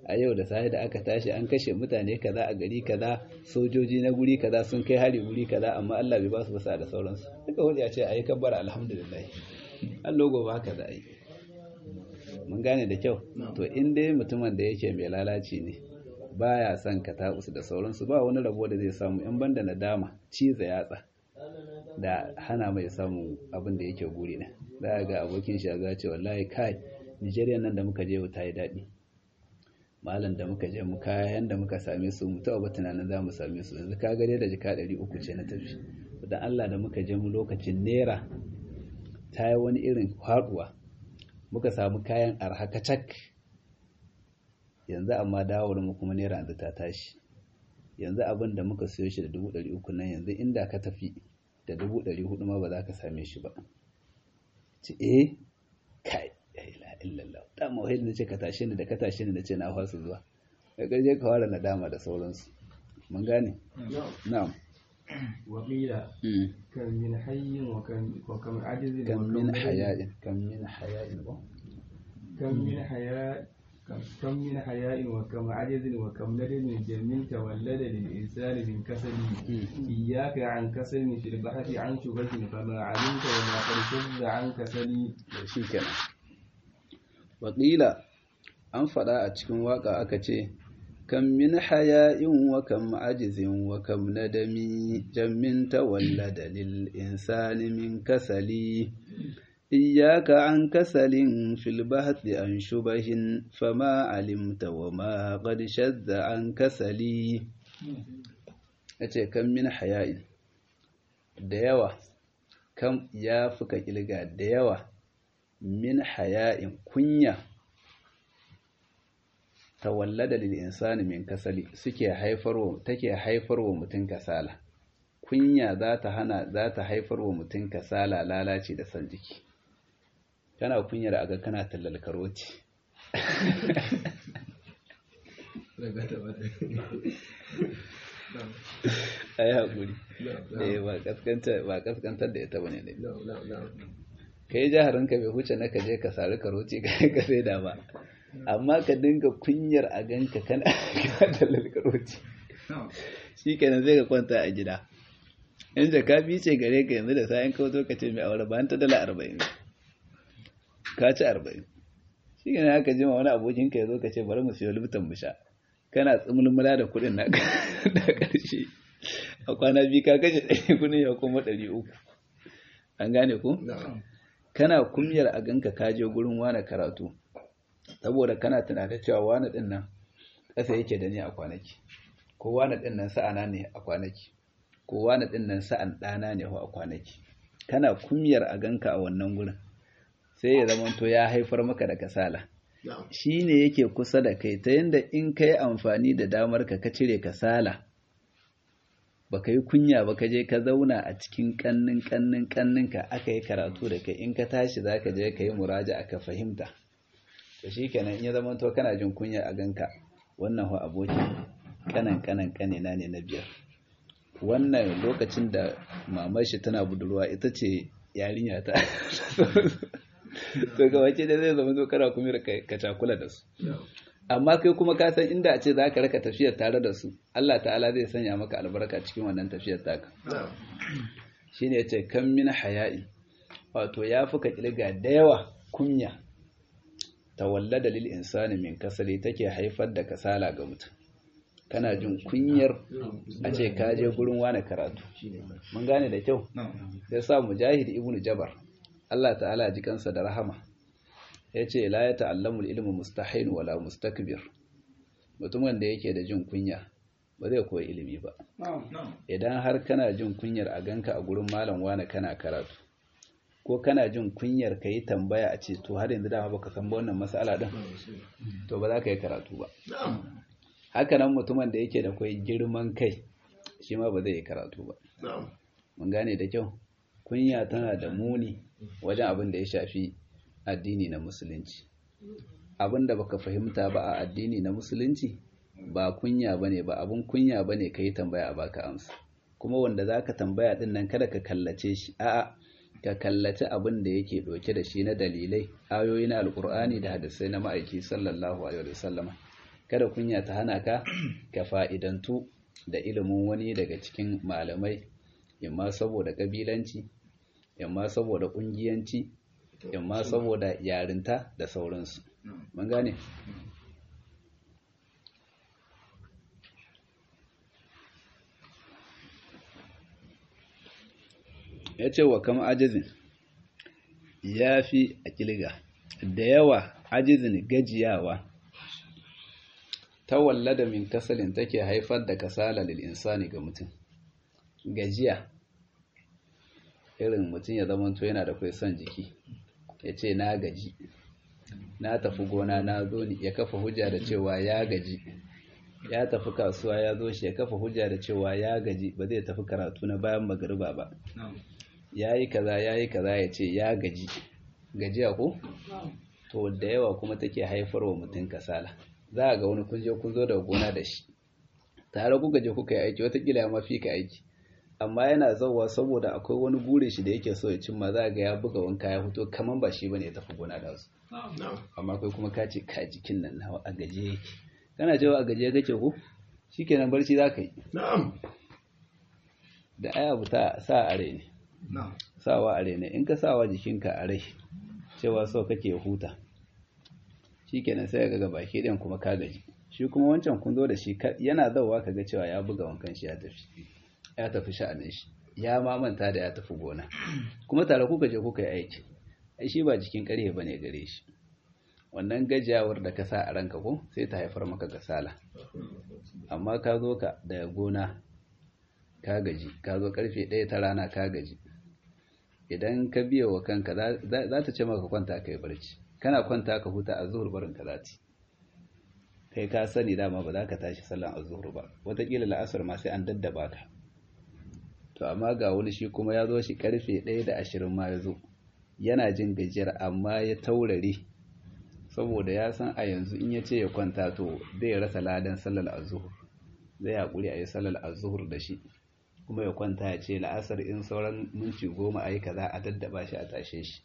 a yau da safe da aka tashi an kashe mutane kaza a gari kaza sojoji na guri kaza sun kai hari guri kaza amma Allah bai ba su basa da sauransu duka wani ya ce ayi kabbara alhamdulillah Allah gobe haka za a yi mun gane da kyau to in dai mutumin da yake mai lalaci ne baya son ka ta'usu da sauransu ba wani rabo da zai samu in banda nadama ciza yatsa da hana mai samun abin da yake guri ne za ga abokin shi ga ce wallahi kai Nigeria nan da muka je ta yi daɗi malam da muka je mu kayan da muka same su mu taɓa tunanin za mu same su yanzu ka gare da jika ɗari uku ce na tafi da Allah da muka je mu lokacin naira ta yi wani irin faɗuwa muka samu kayan arhakacak yanzu amma dawowar mu kuma naira yanzu ta tashi yanzu abin da muka siyo shi da dubu ɗari uku nan yanzu inda ka tafi da dubu ɗari hudu ma ba za ka same shi ba ce eh kai la illallah da mawahil na ce ka tashe ni da ka tashe ni na ce na fasa zuwa da ƙarshe ka fara nadama da sauransu mun gane na'am وقيل كم من حي وكم وكم عجز كم من حياء كم من حياء كم من حياء كم من حياء وكم عجز وكم ندم جميل تولد للإنسان من كسل إياك عن كسل في البحث عن شبه فما علمت وما قد شذ عن كسل shikenan wakila an faɗa a cikin waka aka ce kam min haya'in wa kam ajizin wa kam nadami jammin tawallada lil insani min kasali إياك عن كسل في البحث عن شبه فما علمت وما قد شذ عن كسلي yace kan min haya'in da yawa kam ya fuka kilga da yawa min haya'in kunya tawallada lil insani min kasali suke haifarwa take haifarwa mutum kasala kunya za ta hana za ta haifarwa mutum kasala lalaci da san jiki kana kunyar a ga kana tallal karoti a yi haƙuri ba kaskantar da ita ba ne ka yi jaharinka bai huce na kaje ka sari karoti ka sai da ba amma ka dinga kunyar a ganka kana tallal karoti shi kenan zai ka kwanta a gida in jaka bi ce gare ka yanzu da sayan kawo ka ce mai aure ba ta dala arba'in ka ci arba'in shi ne haka jima wani abokinka ya zo ka ce bari mu siyo liftan mu sha kana tsimulmula da kuɗin na da ƙarshe a kwana biyu ka kashe ɗari kuɗin ya kuma ɗari uku an gane ku kana kumyar a ganka ka je gurin wani karatu saboda kana tunanin cewa wani ɗin nan ƙasa yake da ni a kwanaki ko wani ɗin nan sa'ana ne a kwanaki ko wani ɗin nan sa'an ɗana ne a kwanaki kana kumyar a ganka a wannan gurin sai ya zama to ya haifar maka da kasala shi ne yake kusa da kai ta yadda in ka yi amfani da damar ka ka cire kasala ba ka yi kunya ba ka je ka zauna a cikin kannin kannin kannin ka aka yi karatu da kai in ka tashi za ka je ka yi muraja aka fahimta da shi kenan in ya zama to kana jin kunya a ganka wannan ho abokin kanan kanan kanina ne na biyar wannan lokacin da mamar shi tana budurwa ita ce yarinya ta to ga wace da zai zama zo kana kuma ka cakula da su amma kai kuma ka san inda a ce za ka raka tafiyar tare da su Allah ta'ala zai sanya maka albarka cikin wannan tafiyar taka shine yace kan min haya'i wato ya fuka kilga da yawa kunya tawallada lil insani min kasali take haifar da kasala ga mutum kana jin kunyar a ce ka je gurin wani karatu mun gane da kyau sai sa mujahid ibnu jabar Allah ta'ala ji kansa da rahama ya ce la ya ta'allamul ilmu mustahin wala mustakbir mutumin da yake da jin kunya ba zai koyi ilimi ba idan har kana jin kunyar a ganka a gurin malam wani kana karatu ko kana jin kunyar ka yi tambaya a ce to har yanzu dama baka san wannan matsala din to ba za ka yi karatu ba haka nan mutumin da yake da kwai girman kai shi ma ba zai yi karatu ba mun gane da kyau kunya tana da muni wajen abin da ya shafi addini na musulunci abin da baka fahimta ba a addini na musulunci ba kunya bane ba abin kunya bane ka yi tambaya a baka amsa kuma wanda za ka tambaya din nan kada ka kallace shi a'a ka kallace abin da yake ɗauke da shi na dalilai ayoyi na alkur'ani da hadisai na ma'aiki sallallahu alaihi wasallama kada kunya ta hana ka ka fa'idantu da ilimin wani daga cikin malamai imma saboda kabilanci imma saboda kungiyanci imma saboda yarinta da sauransu mun gane ya ce wa kama ajizin ya fi a kilga da yawa ajizin gajiyawa ta wallada min kasalin take haifar da kasala lil insani ga mutum gajiya irin mutum ya zama to yana da kai son jiki ya ce na gaji na tafi gona na zo ni ya kafa hujja da cewa ya gaji ya tafi kasuwa ya zo shi ya kafa hujja da cewa ya gaji ba zai tafi karatu na bayan magariba ba ya yi kaza ya yi kaza ya ce ya gaji gajiya ko to da yawa kuma take haifar wa mutum kasala za a ga wani kun je kun zo daga gona da shi tare kuka je kuka yi aiki watakila ya mafi ka aiki amma yana zauwa saboda akwai wani gure shi da yake so ya cimma za ga ya buga wanka ya fito kaman ba shi bane ya tafi gona da su amma kai kuma ka ce ka jikin nan nawa a gaje yake kana cewa a gaje kake ko shikenan barci za ka yi da aya buta sa a rai ne sawa a rai ne in ka sawa jikinka a rai cewa so kake huta shikenan sai ga baki ɗin kuma ka gaji shi kuma wancan kun zo da shi yana zauwa ka ga cewa ya buga wankan shi ya tafi ya tafi sha'anin shi ya ma manta da ya tafi gona kuma tare kuka je kuka yi aiki ai shi ba jikin ƙarfe bane gare shi wannan gajiyawar da ka sa a ranka ko sai ta haifar maka kasala amma ka zo ka daga gona ka gaji ka zo karfe ɗaya ta rana ka gaji idan ka biya wa kanka za ta ce maka kwanta ka yi barci kana kwanta ka huta a zuhur barin ka zati kai ka sani dama ba za ka tashi sallan a zuhur ba wataƙila la'asar ma sai an daddaba ka to amma ga wani shi kuma ya zo shi karfe ɗaya da ashirin ma ya zo yana jin gajiyar amma ya taurare saboda ya san a yanzu in ya ce ya kwanta to zai rasa ladan sallar azuhur zai haƙuri a yi sallar azuhur da shi kuma ya kwanta ya ce la'asar in sauran minti goma a yi kaza a daddaba shi a tashe shi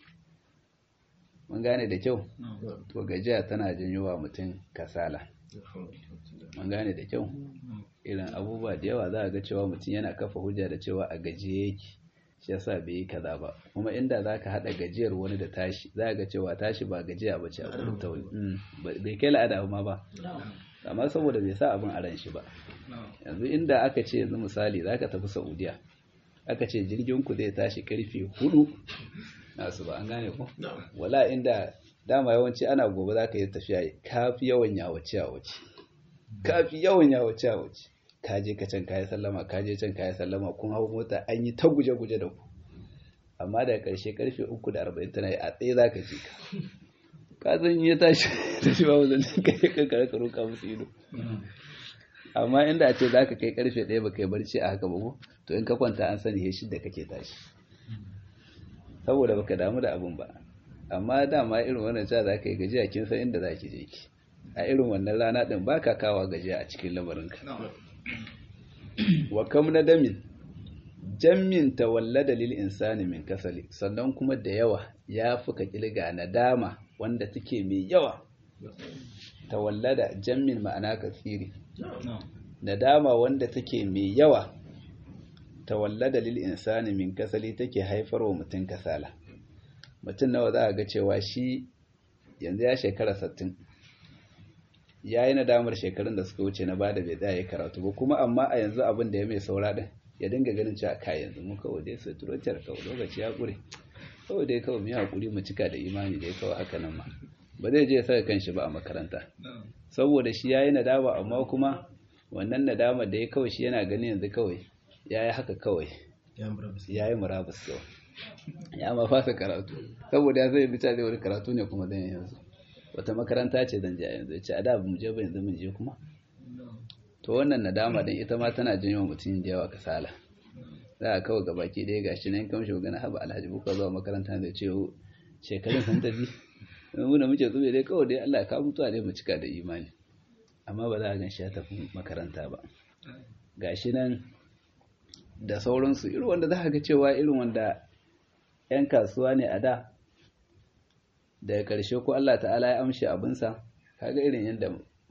mun gane da kyau to gajiya tana janyo wa mutum kasala mun gane da kyau irin abubuwa da yawa za a ga cewa mutum yana kafa hujja da cewa a gajiye yake shi yasa bai yi kaza ba kuma inda za ka haɗa gajiyar wani da tashi za ga cewa tashi ba gajiya ba ce a gurin ta wani bai kai la'ada ma ba amma saboda bai sa abin a ran shi ba yanzu inda aka ce yanzu misali za ka tafi saudiya aka ce jirgin ku zai tashi karfe hudu nasu ba an gane ko wala inda dama yawanci ana gobe za ka yi tafiya kafi yawan yawace yawace kafi yawan yawace yawace ka je ka can kayi sallama ka je can kayi sallama kun hau mota an yi ta guje-guje da ku amma daga ƙarshe karfe uku da arba'in tana yi a tsaye za ka je ka ka zan yi tashi da shi ba wazan ka yi kankare ka roƙa musu ido amma inda a ce za ka kai karfe ɗaya ba kai barci a haka ba ko to in ka kwanta an sani shi da kake tashi saboda baka damu da abin ba amma dama irin wannan cewa za ka yi gajiya kin san inda za ki je ki a irin wannan rana ɗin ba ka kawa gajiya a cikin lamarinka wa kam na damin jammin tawallada lil insani min kasali sannan kuma da yawa ya fuka kilga nadama wanda take mai yawa tawallada jammin ma'ana kasiri nadama wanda take mai yawa tawallada lil insani min kasali take haifarwa mutum kasala mutum nawa za a ga cewa shi yanzu ya shekara 60 ya yi nadamar shekarun da suka wuce na bada bai tsaya karatu ba kuma amma a yanzu abin da ya mai saura din ya dinga ganin cewa kai yanzu mu kawai dai sai turotar kawai lokaci ya kure kawai dai kawai mu yi hakuri mu cika da imani dai kawai haka nan ma ba zai je saka kanshi ba a makaranta saboda shi ya yi nadama amma kuma wannan nadama da ya kawai shi yana ganin yanzu kawai ya yi haka kawai ya yi murabus kawai ya ma fasa karatu saboda ya zai bita zai wani karatu ne kuma dan yanzu wata makaranta ce zan je yanzu ce a da mu je ba yanzu mun je kuma to wannan nadama din ita ma tana janyo mutum da yawa kasala za a kawai gabaki ɗaya gashi nan kamshi gana haba alhaji buka zuwa makaranta da ce shekarun sun tafi mu da muke zube dai kawai dai Allah ka mutuwa dai mu cika da imani amma ba za a gan shi ya tafi makaranta ba gashi nan da sauransu irin wanda za a ga cewa irin wanda 'yan kasuwa ne a da daga ƙarshe ko Allah ta'ala ya amshi abinsa kaga irin yadda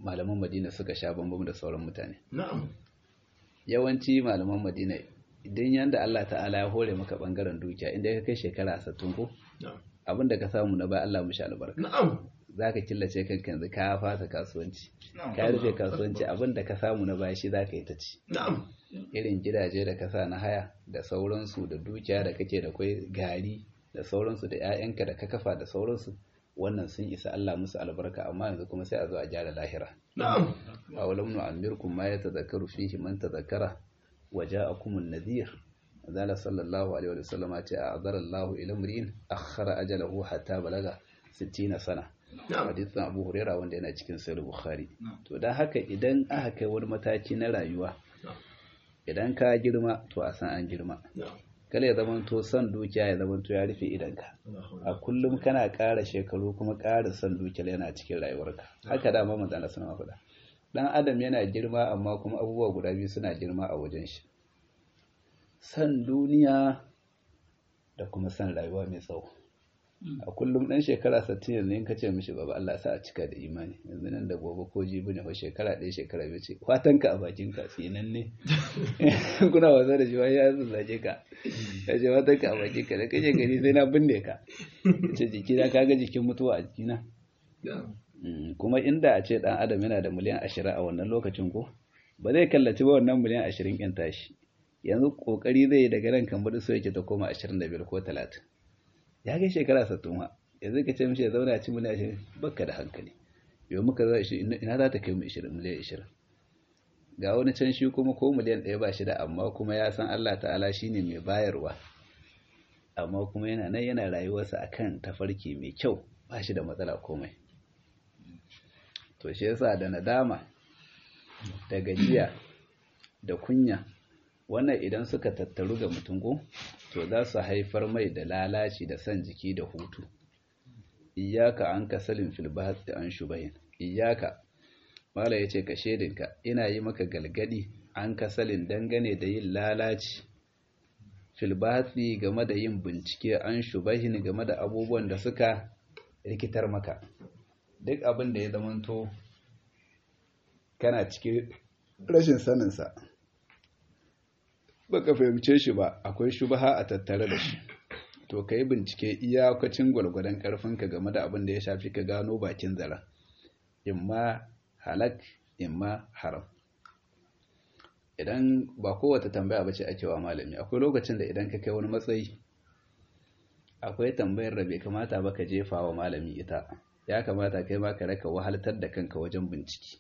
malaman madina suka sha bambam da sauran mutane na'am yawanci malaman madina idan yanda Allah ta'ala ya hore maka bangaren dukiya inda ka kai shekara 60 ko na'am abin da ka samu na bai Allah mushi albarka na'am zaka killace kanka yanzu ka fasa kasuwanci ka rufe kasuwanci abin da ka samu na baya shi zaka yi ta ci na'am irin gidaje da ka sa na haya da sauransu da dukiya da kake da kwai gari da sauransu da 'ya'yanka da ka kafa da sauransu wannan sun isa Allah musu albarka amma yanzu kuma sai a zo a gyara lahira na'am awalam nu'ammirkum ma yatadhakkaru fihi man tadhakkara wa ja'akum an-nadhir zala sallallahu alaihi wa sallam ce a'adara Allah ila mri'in akhara ajalahu hatta balaga 60 sana na'am hadisin Abu Huraira wanda yana cikin Sahih Bukhari to dan haka idan aka kai wani mataki na rayuwa idan ka girma to a san an girma na'am kala ya zamanto son dukiya ya zamanto ya rufe idanka a kullum kana ƙara shekaru kuma ƙara son dukiyar yana cikin rayuwarka haka dama manzo Allah suna faɗa dan adam yana girma amma kuma abubuwa guda biyu suna girma a wajen shi son duniya da kuma son rayuwa mai tsawo a kullum dan shekara 60 yanzu in kace mishi baba Allah sa a cika da imani yanzu nan da gobe ko jibi ne fa shekara ɗaya shekara biyu ce fatanka a bakin ka tsinan ne kuna wasa da shi wai ya zage ka ya ce fatanka a bakin ka da kaje gari sai na binne ka ce jikina kaga jikin mutuwa a jikina na'am Mm, kuma inda a ce dan adam yana da miliyan ashirin a wannan lokacin ko ba zai kallaci ba wannan miliyan ashirin ɗin tashi yanzu kokari zai yi daga nan kamar so yake ta koma ashirin da biyar ko talatin ya kai shekara sattin ma yanzu ka ce mishi ya zauna a ci miliyan ashirin bakka da hankali yau muka zo shi ina za ta kai mu ashirin miliyan ashirin ga wani can shi kuma ko miliyan ɗaya ba shi da amma kuma ya san Allah ta'ala shine mai bayarwa amma kuma yana nan yana rayuwarsa akan tafarki mai kyau ba shi da matsala komai to shi yasa da nadama da gajiya da kunya wannan idan suka tattaru ga mutum ko to za su haifar mai da lalaci da son jiki da hutu iyaka an kasalin filbat da an shubahin iyaka mala ya ce ka shedinka ina yi maka galgadi an kasalin dangane da yin lalaci filbatsi game da yin bincike an shubahin game da abubuwan da suka rikitar maka duk abin da ya zamanto kana cikin rashin saninsa baka fahimce shi ba akwai shubaha a tattare da shi to ka yi bincike iyakacin gwalgwadon karfinka game da abin da ya shafi ka gano bakin zara imma halak imma haram idan ba kowace tambaya ba ce ake wa malami akwai lokacin da idan ka kai wani matsayi akwai tambayar da bai kamata ba ka jefa wa malami ita ya kamata kai ma ka raka wahaltar da kanka wajen bincike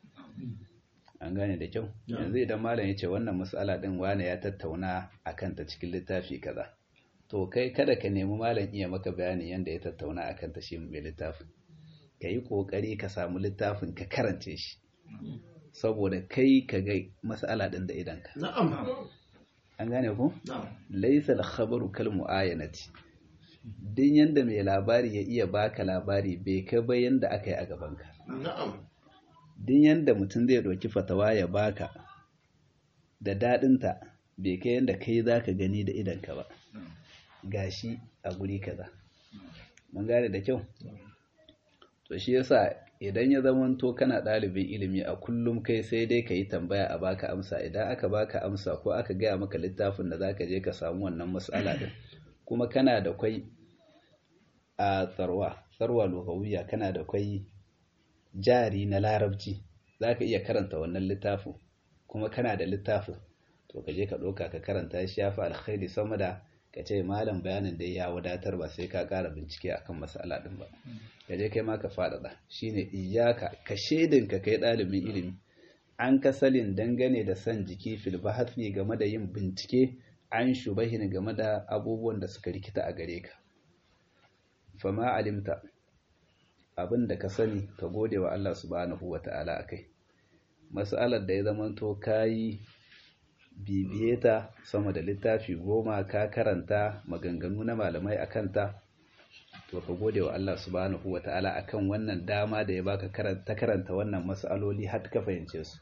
an gane da kyau yanzu idan malam ya ce wannan matsala din wane ya tattauna a kanta cikin littafi kaza to kai kada ka nemi malam iya maka bayanin yadda ya tattauna a kanta shi mai littafin ka yi ƙoƙari ka samu littafin ka karance shi saboda kai ka ga matsala din da idanka na'am an gane ku na'am laisa al-khabaru kal mu'ayanati din yanda mai labari ya iya baka labari bai kai ba yanda aka yi a gabanka na'am din yanda mutum zai ɗauki fatawa ya baka da daɗinta bai kai yanda kai za ka gani da idanka ba gashi a guri kaza mun gane da kyau to shi yasa idan ya zamanto kana ɗalibin ilimi a kullum kai sai dai ka yi tambaya a baka amsa idan aka baka amsa ko aka gaya maka littafin da zaka je ka samu wannan matsala din kuma kana da kwai a tsarwa tsarwa lugawiya kana da kwai jari na larabci zaka iya karanta wannan littafin kuma kana da littafin to ka je ka ɗauka ka karanta shi ya fi alkhairi sama da ka ce malam bayanin da ya wadatar ba sai ka ƙara bincike akan mas'ala din ba ka je kai ma ka faɗaɗa shine iyaka ka shaidinka kai ɗalibin ilimi an kasalin dangane da san jiki fil bahathi game da yin bincike an shubahin game da abubuwan da suka rikita a gare ka fama alimta abin da ka sani ka gode wa Allah subhanahu wata'ala akai mas'alar da ya zamanto kayi bibiye ta sama da littafi goma ka karanta maganganu na malamai a kanta to ka gode wa Allah subhanahu wa ta'ala akan wannan dama da ya baka ta karanta wannan mas'aloli har ka fahimce su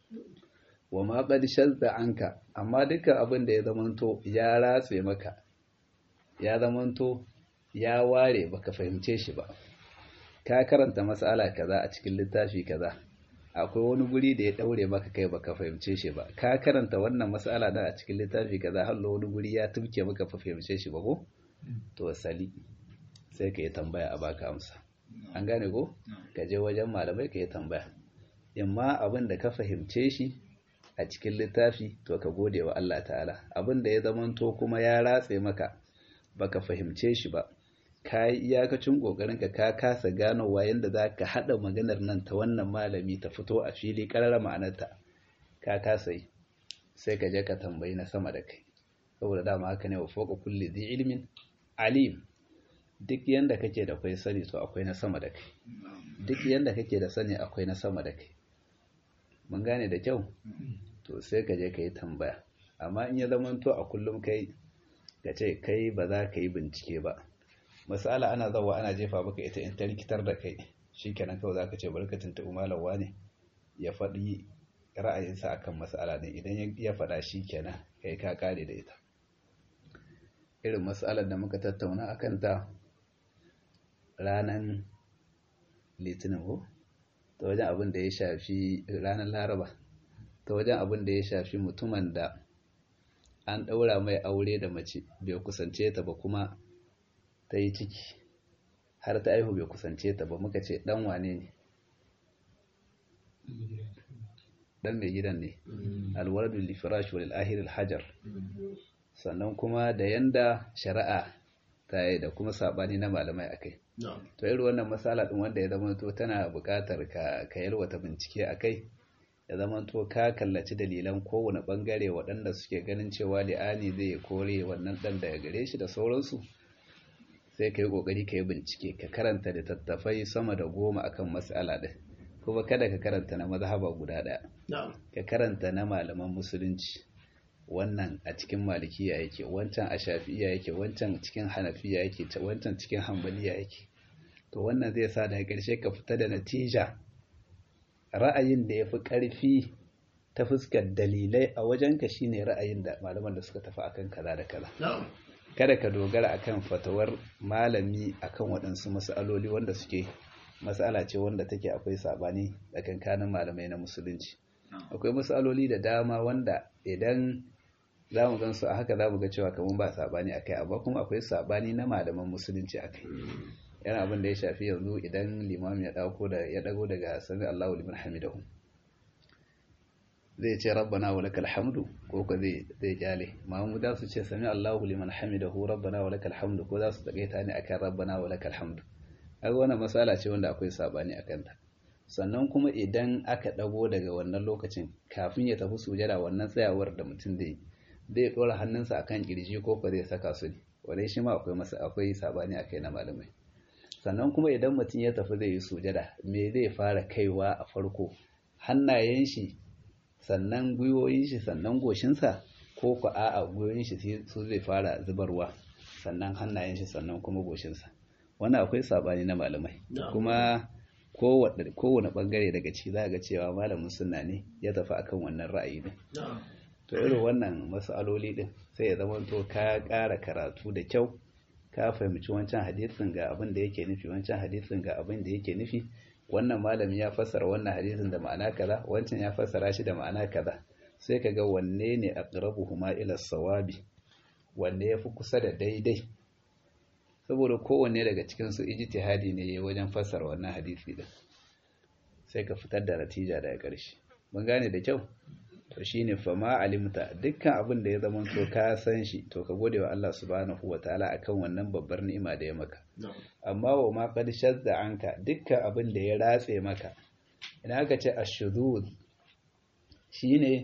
wa ma qad shazza anka amma dukkan abin da ya zamanto ya ratse maka ya zamanto ya ware baka fahimce shi ba ka karanta mas'ala kaza a cikin littafi kaza akwai wani guri da ya daure maka kai baka fahimce shi ba ka karanta wannan mas'ala da a cikin littafi kaza hallo wani guri ya tumke maka fa fahimce shi ba ko to sali sai ka yi tambaya a baka amsa an gane ko ka je wajen malamai ka yi tambaya imma abin da ka fahimce shi a cikin littafi to ka gode wa Allah ta'ala abin da ya zamanto kuma ya ratse maka baka fahimce shi ba ka yi iyakacin ƙoƙarinka ka kasa ganowa yadda za ka haɗa maganar nan ta wannan malami ta fito a fili ƙarar ma'anarta ka kasa yi sai ka je ka tambayi na sama da kai saboda dama haka ne wa foka kulli zai ilimin alim duk yadda kake da kwai sani to akwai na sama da kai duk yadda kake da sani akwai na sama da kai mun gane da kyau to sai ka je ka yi tambaya amma in ya zamanto a kullum kai ka ce kai ba za ka yi bincike ba masala ana zawa ana jefa maka ita in ta rikitar da kai shikenan kawai zaka ce barkatin ta umalawa ne ya faɗi ra'ayinsa akan masala ne idan ya faɗa shikenan kai ka kare da ita irin masalar da muka tattauna akan ta ranan litinin ko ta wajen abin da ya shafi ranar laraba ta wajen abin da ya shafi mutumin da an ɗaura mai aure da mace bai kusance ta ba kuma ta yi ciki har ta aihu bai kusance ta ba muka ce dan wane ne dan mai gidan ne alwaladul lifirash wal ahir hajar sannan kuma da yanda shari'a ta yi da kuma sabani na malamai akai to irin wannan masala din wanda ya zama to tana buƙatar ka ka yalwata bincike akai ya zama to ka kallaci dalilan kowane bangare waɗanda suke ganin cewa li'ani zai kore wannan ɗan daga gare shi da sauransu sai ka yi ƙoƙari ka yi bincike ka karanta littattafai sama da goma akan matsala ɗin kuma kada ka karanta na mazhaba guda ɗaya ka karanta na malaman musulunci wannan a cikin malikiya yake wancan a shafi'iya yake wancan cikin hanafiya yake wancan cikin hambaliya yake to wannan zai sa daga ƙarshe ka fita da natija ra'ayin da ya fi ƙarfi ta fuskar dalilai a wajenka shine ra'ayin da malaman da suka tafi akan kaza da kaza kada ka dogara akan fatawar malami akan waɗansu matsaloli wanda suke matsala ce wanda take akwai sabani tsakankanin malamai na musulunci akwai matsaloli da dama wanda idan za mu gan su a haka za mu ga cewa kamar ba sabani akai amma kuma akwai sabani na malaman musulunci akai yana abin da ya shafi yanzu idan limam ya dauko da ya dago daga sami Allahu liman hamidahu zai ce rabbana wa lakal hamdu ko ko zai zai kyale mamu da su ce sami Allahu liman hamidahu rabbana wa lakal hamdu ko za su takaita ne akan rabbana wa lakal hamdu kaga wannan masala ce wanda akwai sabani akan ta sannan kuma idan aka dago daga wannan lokacin kafin ya tafi sujada wannan tsayawar da mutum zai zai dora hannunsa akan kirji ko ko zai saka su ne wannan shi ma akwai masa akwai sabani akai na malamai sannan kuma idan mutum ya tafi zai yi sujada me zai fara kaiwa a farko hannayen shi sannan gwiwoyin shi sannan goshinsa ko ku a'a gwiwoyin shi su zai fara zubarwa sannan hannayen shi sannan kuma goshinsa wannan akwai sabani na malamai kuma kowane bangare daga ciki za ga cewa malamin sunna ne ya tafi akan wannan ra'ayi din to irin wannan masaloli din sai ya zama to ka ƙara karatu da kyau ka fahimci wancan hadisin ga abin da yake nufi wancan hadisin ga abin da yake nufi wannan malami ya fassara wannan hadisin da ma'ana kaza wancan ya fassara shi da ma'ana kaza sai ka ga wanne ne aqrabuhuma ila sawabi wanne yafi kusa da daidai saboda kowanne daga cikin su ijtihadi ne yayin wajen fassara wannan hadisi din sai ka fitar da natija daga ƙarshe mun gane da kyau to shine fa ma alimta dukkan abin da ya zama to ka san shi to ka gode wa Allah subhanahu wataala akan wannan babbar ni'ima da ya maka amma wa ma qad shadda anka dukkan abin da ya ratse maka idan aka ce ashudud shine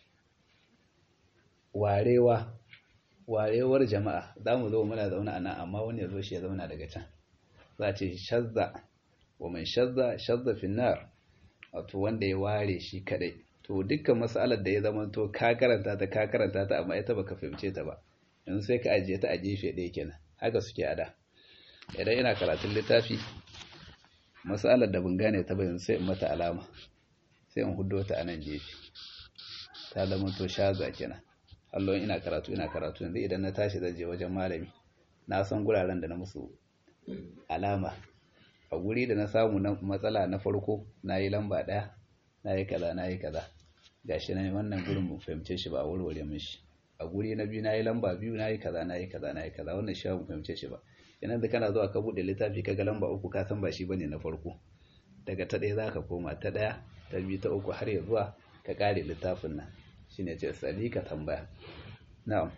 warewa warewar jama'a zamu zo muna zauna anan amma wani ya zo shi ya zauna daga can za a ce shadda wa man shadda shadda fi nar wato wanda ya ware shi kadai to dukkan matsalar da ya zama to ka karanta ta ka karanta ta amma ita baka fahimce ta ba yanzu sai ka ajiye ta a gefe ɗaya kenan haka suke ada idan ina karatun littafi matsalar da ban gane ta ba yanzu sai in mata alama sai in hudo ta a nan gefe ta zama to shaza kenan Allah ina karatu ina karatu yanzu idan na tashi zan je wajen malami na san guraren da na musu alama a guri da na samu na matsala na farko na yi lamba ɗaya na yi kaza na yi kaza gashi nan wannan gurin mu fahimce shi ba a warware mishi a guri na biyu na yi lamba biyu na yi kaza na yi kaza na yi kaza wannan shi mu fahimce shi ba yanar da kana zuwa ka buɗe littafi ka ga lamba uku ka san ba shi bane na farko daga ta ɗaya za ka koma ta ɗaya ta biyu ta uku har ya zuwa ka ƙare littafin nan shine ce sali ka tambaya na'am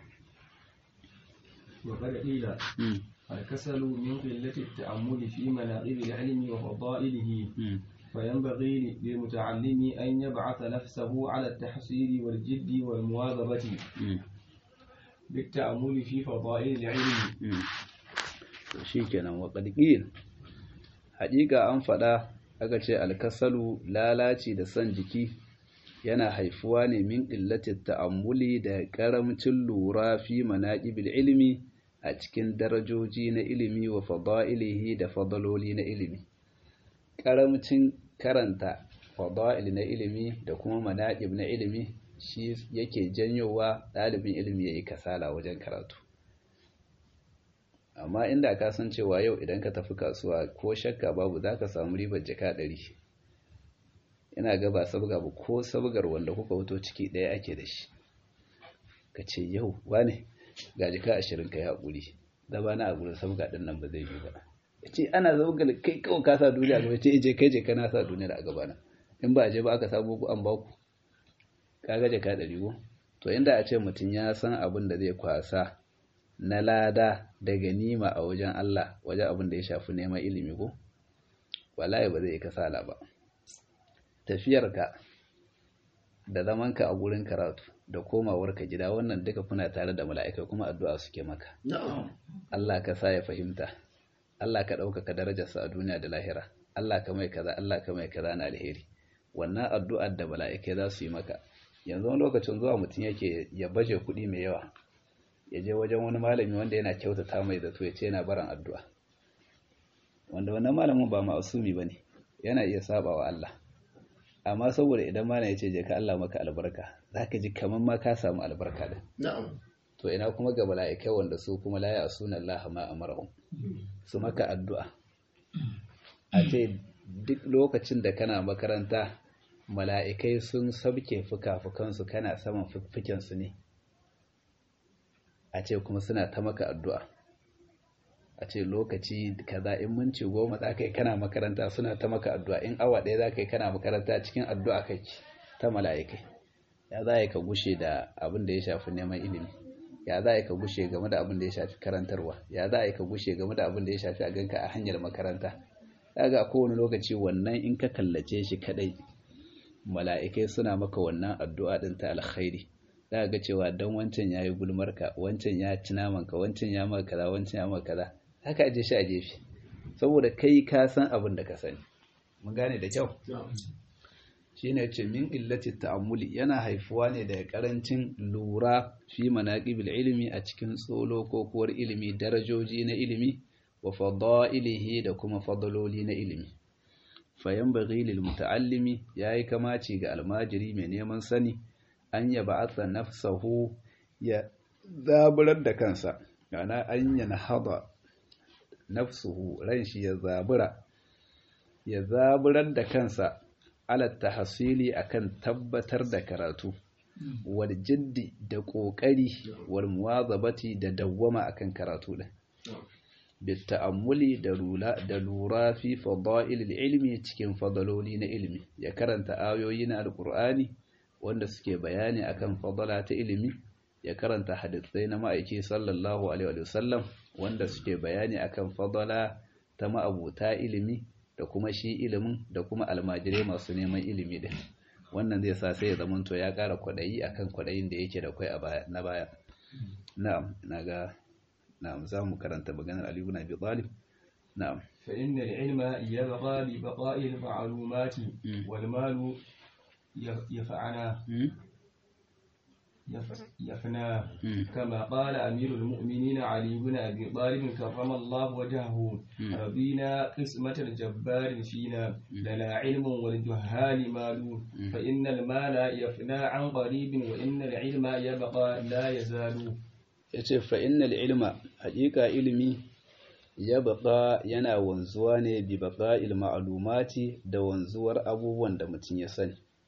وقد قيل الكسل من قلة التأمل في مناقب العلم وفضائله فينبغي للمتعلم أن يبعث نفسه على التحصيل والجد والمواظبة بالتأمل في فضائل العلم shikenan wa qadqil haƙiƙa an faɗa aka ce alkasalu lalaci da son jiki yana haifuwa ne min illatit ta'ammuli da karamcin lura fi manaqibil ilmi a cikin darajoji na ilimi wa fada'ilihi da fadaloli na ilimi karamcin karanta fada'il na ilimi da kuma manaqib na ilimi shi yake janyowa ɗalibin ilimi yayi kasala wajen karatu amma inda ka san cewa yau idan ka tafi kasuwa ko shakka babu za ka samu ribar jaka ɗari ina ga ba sabga ba ko sabgar wanda kuka wuto ciki ɗaya ake da shi ka ce yau wane ga jaka ashirin ka yi haƙuri da ba na a gurin sabga ɗin nan ba zai yi ba ya ce ana zabgar kai kawai ka sa duniya gaba ce je kai je kana sa duniya a gaba na in ba a je ba aka samu ku an ba ku ka ga jaka ɗari ko to inda a ce mutum ya san abin da zai kwasa na lada da ganima a wajen Allah wajen abin da ya shafi neman ilimi ko wallahi ba zai kasala ba tafiyarka da zamanka a gurin karatu da komawarka gida wannan duka kuna tare da mala'ika kuma addu'a suke maka Allah ka sa ya fahimta Allah ka ɗaukaka darajarsa a duniya da lahira Allah ka mai kaza Allah ka mai kaza na alheri wannan addu'ar da mala'ikai za su yi maka yanzu wani lokacin zuwa mutum yake ya baje kuɗi mai yawa ya je wajen wani malami wanda yana kyautata mai zato ya ce yana baran addu'a wanda wannan malamin ba ma'asumi ba ne yana iya saba wa Allah amma saboda idan malam ya ce je ka Allah maka albarka za ka ji kamar ma ka samu albarka da to ina kuma ga mala'ikai wanda su kuma la ya suna Allah ma amarahum su maka addu'a a ce duk lokacin da kana makaranta mala'ikai sun sabke fuka-fukansu kana saman fiffikensu ne a ce kuma suna ta maka addu'a a ce lokaci kaza in minci goma za ka yi kana makaranta suna ta maka addu'a in awa ɗaya za ka yi kana makaranta cikin addu'a kai ta mala'ikai ya za ka gushe da abin da ya shafi neman ilimi ya za ka gushe game da abin da ya shafi karantarwa ya za ka gushe game da abin da ya shafi a ganka a hanyar makaranta ya ga kowane lokaci wannan in ka kallace shi kadai mala'ikai suna maka wannan addu'a ɗin ta alkhairi za ga cewa don wancan ya yi gulmarka wancan ya ci namanka wancan ya maka kaza wancan ya maka kaza haka aje shi a gefe saboda kai ka san abin da ka sani mun gane da kyau shine ce min illati ta'ammuli yana haifuwa ne daga karancin lura fi manaqibil ilmi a cikin tsolo ko kuwar ilimi darajoji na ilimi wa fadailihi da kuma fadaloli na ilimi fayan baghi lil muta'allimi yayi kamaci ga almajiri mai neman sani an ya ba'atha nafsahu ya zaburar da kansa yana an yana hada nafsuhu ran shi ya zabura ya zaburar da kansa ala tahsili akan tabbatar da karatu wal jiddi da kokari wal muwazabati da dawwama akan karatu din بالتأمل da lura fi fada'il ilmi cikin fadaloli na ilimi ya karanta ayoyi na alqur'ani wanda suke bayani akan fadala ta ilimi ya karanta hadisai na ma'aiki sallallahu alaihi wa sallam wanda suke bayani akan fadala ta ma'abuta ilimi da kuma shi ilimin da kuma almajirai masu neman ilimi din wannan zai sa sai ya zamanto ya ƙara kwaɗayi akan kwaɗayin da yake da kwai a baya na baya na'am ina ga na'am za mu karanta maganar Ali ibn Abi Talib na'am fa inna al-ilma yabqa bi baqa'i al-ma'lumati wal malu yaf'ana يفنى كما قال أمير المؤمنين علي بن أبي طالب كرم الله وجهه رضينا قسمة الجبار فينا لنا علم والجهال مال فإن المال يفنى عن قريب وإن العلم يبقى لا يزال yace fa innal ilma haƙiƙa ilimi ya baƙa yana wanzuwa ne bi baƙa'il ma'lumati da wanzuwar abubuwan da mutum ya sani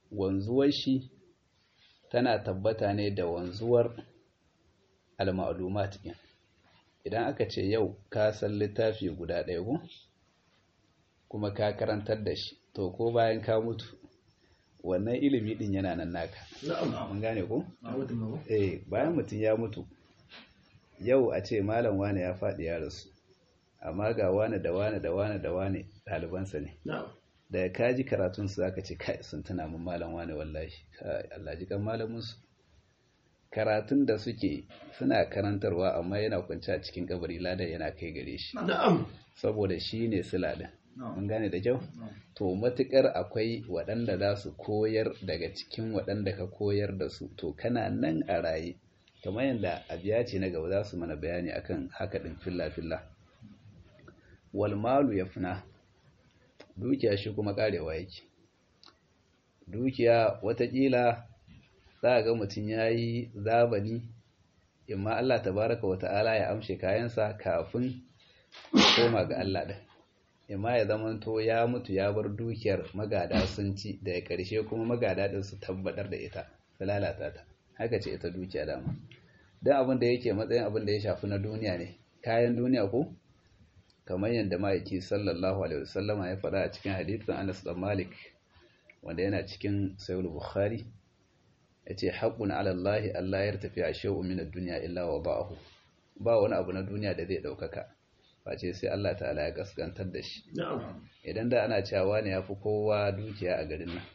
wanzuwar shi tana tabbata ne da wanzuwar al-ma'lumat din idan aka ce yau ka san littafi guda ɗaya ko kuma ka karantar da shi to ko bayan ka mutu wannan ilimi din yana nan naka mun gane ko eh bayan mutum ya mutu yau a ce malam wane ya faɗi ya rasu amma ga wane da wane da wane da wane ɗalibansa ne da ka ji karatun su zaka ce kai sun tuna mun malam wane wallahi kai Allah ji kan malamin su karatun da suke suna karantarwa amma yana kwance a cikin kabari ladan yana kai gare shi saboda shi ne siladin mun gane da kyau to matukar akwai waɗanda za su koyar daga cikin waɗanda ka koyar da su to kana nan a raye kamar yadda abiya ce na gaba za su mana bayani akan haka ɗin filla-filla walmalu ya fina dukiya shi kuma karewa yake dukiya watakila za a ga mutum ya yi zabani imma Allah tabaraka wa ta'ala ya amshe kayansa kafin koma ga Allah ɗin imma ya zamanto ya mutu ya bar dukiyar magada sun ci da ya ƙarshe kuma magada ɗin su tabbatar da ita su lalata ta haka ce ita dukiya dama don abin da yake matsayin abin da ya shafi na duniya ne kayan duniya ko kamar yadda ma'aiki sallallahu alaihi wasallama ya faɗa a cikin hadithin Anas dan Malik wanda yana cikin Sahih Bukhari yace haqqun ala Allah Allah ya tafi a shay'un min ad-dunya illa wada'ahu ba wani abu na duniya da zai daukaka face sai Allah ta'ala ya gaskantar da shi idan da ana cewa ne yafi kowa dukiya a garin nan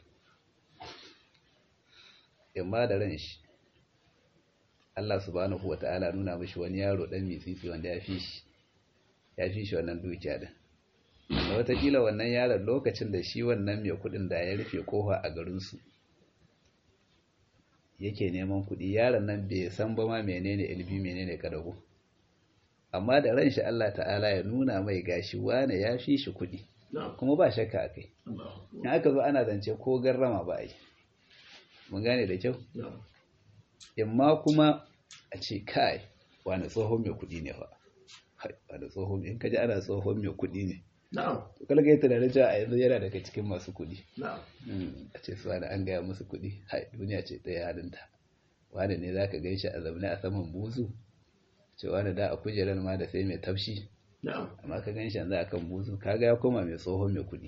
imma da ran shi Allah subhanahu wata'ala nuna mishi wani yaro dan mitsitsi wanda ya fi shi ya fi shi wannan dukiya din da watakila wannan yaron lokacin da shi wannan mai kudin da ya rufe kofa a garinsu yake neman kudi yaron nan bai san ba ma menene ilbi menene kadago amma da ran shi Allah ta'ala ya nuna mai gashi wane ya fi shi kudi kuma ba shakka a kai in aka zo ana zance ko garrama ba yi mun gane da kyau imma kuma a ce kai wani tsohon mai kudi ne fa da tsohon in kaji ana tsohon mai kudi ne to kala ga tunanin cewa a yanzu yana daga cikin masu kudi a ce su wani an gaya musu kudi hai duniya ce ɗaya halinta wani ne zaka gan shi a zaune a saman buzu ce wani da a kujerar ma da sai mai tafshi amma ka gan shi yanzu akan buzu kaga ya koma mai tsohon mai kudi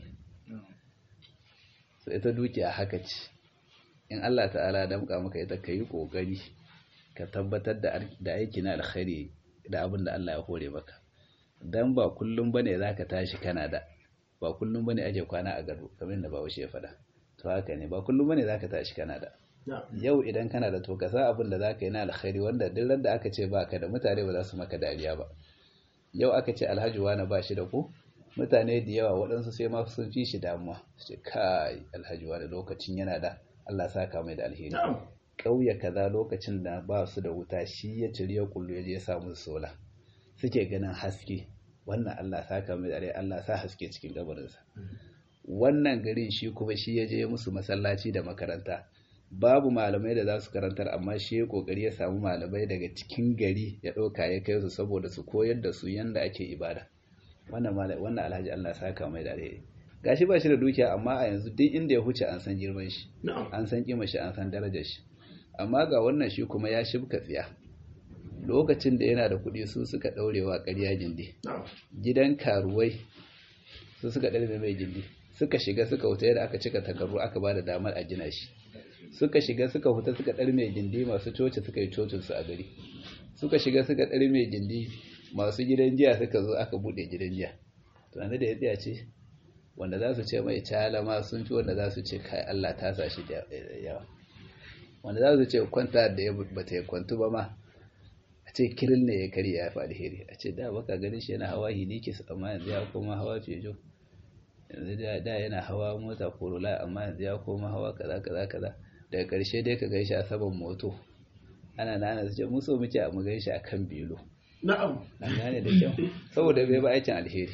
so ita dukiya haka ce in Allah ta'ala damka maka ita ka yi kokari ka tabbatar da aiki na alkhairi da abin da Allah ya hore maka dan ba kullum bane zaka tashi kana da ba kullum bane aje kwana a gado kamar yadda bawo ya faɗa to haka ne ba kullum bane zaka tashi kana da yau idan kana da to ka sa abin da zaka yi na alkhairi wanda duk ran da aka ce baka da mutane ba za su maka dariya ba yau aka ce alhaji wani ba shi da ku mutane da yawa waɗansu sai ma sun fi shi damuwa su ce kai alhaji wani lokacin yana da Allah saka mai da alheri ƙauye kaza lokacin da ba su da wuta shi ya ciri ya kullu ya je ya samu sola suke ganin haske wannan Allah saka mai da Allah sa haske cikin gabarinsa wannan garin shi kuma shi ya je musu masallaci da makaranta babu malamai da za su karantar amma shi ya kokari ya samu malamai daga cikin gari ya ɗauka ya kai su saboda su koyar da su yanda ake ibada wannan wannan alhaji Allah saka mai da alheri gashi ba shi da dukiya amma a yanzu duk inda ya huce an san girman shi an san kima shi an san darajar shi amma ga wannan shi kuma ya shibka tsiya lokacin da yana da kuɗi su suka ɗaurewa ƙarya gindi gidan karuwai su suka ɗaure mai gindi suka shiga suka wuta yadda aka cika takarru aka ba da damar a gina shi suka shiga suka huta suka ɗar mai gindi masu coci suka yi cocinsu a gari suka shiga suka ɗar mai gindi masu gidan jiya suka zo aka buɗe gidan jiya to da ya tsaya ce wanda za su ce mai calama sun fi wanda za su ce kai Allah ta sa shi da yawa wanda za su ce kwanta da ya bata ya kwantu ba ma a ce kirin ne ya karya ya faɗi hiri a ce da baka ganin shi yana hawa hinikis amma yanzu ya koma hawa fejo yanzu da yana hawa mota korola amma yanzu ya koma hawa kaza kaza kaza daga ƙarshe dai ka gaishe a saman moto ana nana su ce mu so muke a mu gaishe a kan bilo na'am an gane da kyau saboda bai ba aikin alheri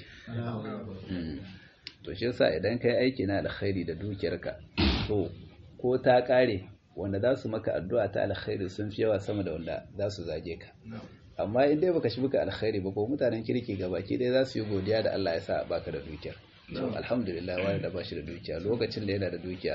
to shi yasa idan kai aiki na alkhairi da dukiyarka to ko ta kare wanda za su maka addu'a ta alkhairi sun fi yawa sama da wanda za su zage ka amma in dai baka shi buka alkhairi ba ko mutanen kirki gabaki dai za su yi godiya da Allah ya sa baka da dukiyar to alhamdulillah wani da bashi da dukiya lokacin da yana da dukiya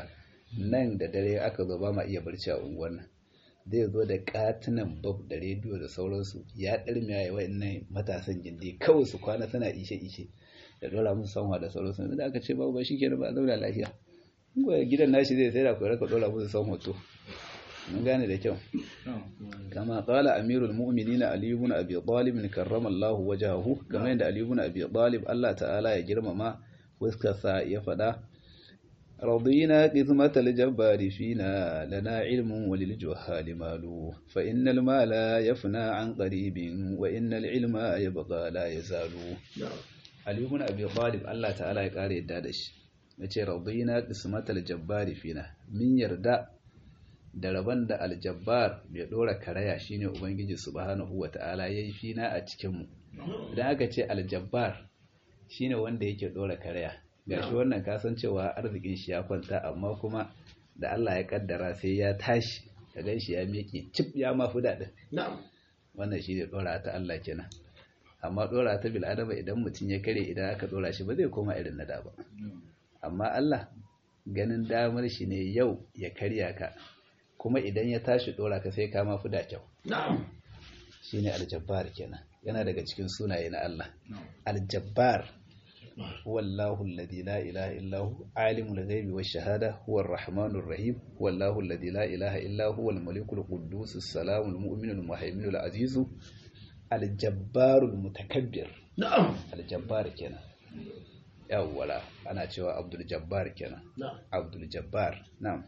nan da dare aka zo ba ma iya barci a unguwar nan zai zo da katunan bab da rediyo da sauransu ya ɗarmi ya yi wa'annan matasan gindi kawai su kwana tana ishe-ishe da dora musu sanwa da sauransu da aka ce babu ba shi ke ba a zauna lafiya gidan nashi zai sai da kuwa raka dora musu san hoto mun gane da kyau kama qala amirul mu'minin ali ibn abi talib karramallahu wajhahu kamar yadda ali ibn abi talib Allah ta'ala ya girmama fuskarsa ya fada رضينا قسمة الجبار فينا لنا علم وللجهال مال فإن المال يفنى عن قريب وإن العلم يبقى لا يزال علي بن أبي طالب الله تعالى يقال يدادش yace radina qismatal jabbari fina min yarda da rabon da aljabbar bai dora karaya shine ubangiji subhanahu wataala yayi fina a cikin mu idan aka ce aljabbar shine wanda yake dora karaya gashi wannan kasancewa arzikin shi ya kwanta amma kuma da Allah ya kaddara sai ya tashi ka ganshi ya miƙe cip ya mafi daɗin wannan shi ne dora ta Allah kenan amma dora ta bil adama idan mutum ya kare idan aka dora shi ba zai koma irin na da ba amma Allah ganin damar shi ne yau ya karya ka kuma idan ya tashi dora ka sai ka mafi da kyau shi ne aljabbar kenan yana daga cikin sunaye na Allah aljabbar wallahu alladhi la ilaha illa hu alimul ghaibi wash shahada huwa arrahmanur rahim wallahu alladhi la ilaha illa huwa al-malikul quddus as-salamul mu'minul muhaiminul azizu aljabbarul mutakabbir na'am aljabbar kenan yawwala ana cewa abdul jabbar kenan abdul jabbar na'am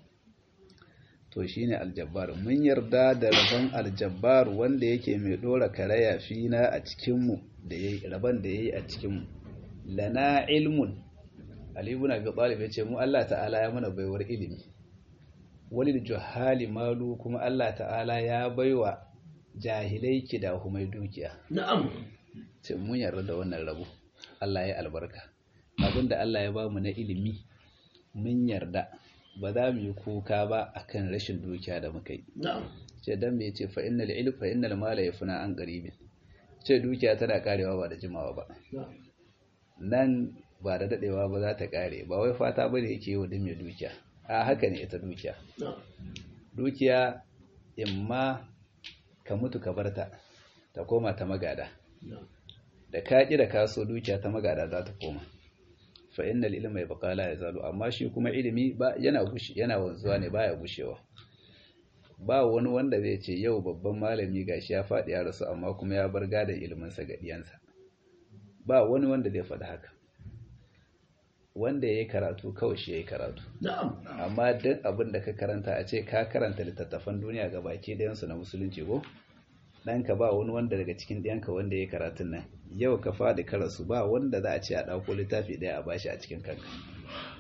to shine aljabbar mun yarda da rabon aljabbar wanda yake mai dora karaya fina a cikin mu da yayi rabon da yayi a cikin mu lana ilmun ali ibn abi talib yace mu Allah ta'ala ya mana baiwar ilimi walil juhali malu kuma Allah ta'ala ya baiwa jahilai kida humai dukiya na'am ce mun yarda da wannan rabo Allah ya albarka abinda Allah ya bamu na ilimi mun yarda ba za mu yi kuka ba akan rashin dukiya da muka yi ce dan me yace fa innal ilm fa innal mala yafna an qaribin ce dukiya tana karewa ba da jimawa ba nan ba da dadewa ba za ta kare ba wai fata bane yake wa mai dukiya a haka ne ita dukiya dukiya imma ka mutu ka barta ta koma ta magada da ka da kaso dukiya ta magada za ta koma fa innal ilma yabqa la yazalu amma shi kuma ilimi ba yana gushi yana wanzuwa ne baya gushewa ba wani wanda zai ce yau babban malami gashi ya faɗi ya rasu amma kuma ya bar gadon ilimin sa ga diyansa ba wani wanda zai faɗi haka wanda yayi karatu kawai shi yayi karatu amma duk abin da ka karanta a ce ka karanta littattafan duniya ga baki ɗayan su na musulunci ko ɗanka ba wani wanda daga cikin ɗiyanka wanda ya karatun nan yau ka faɗi karasu ba wanda za a ce a ɗauko littafi ɗaya a bashi a cikin kanka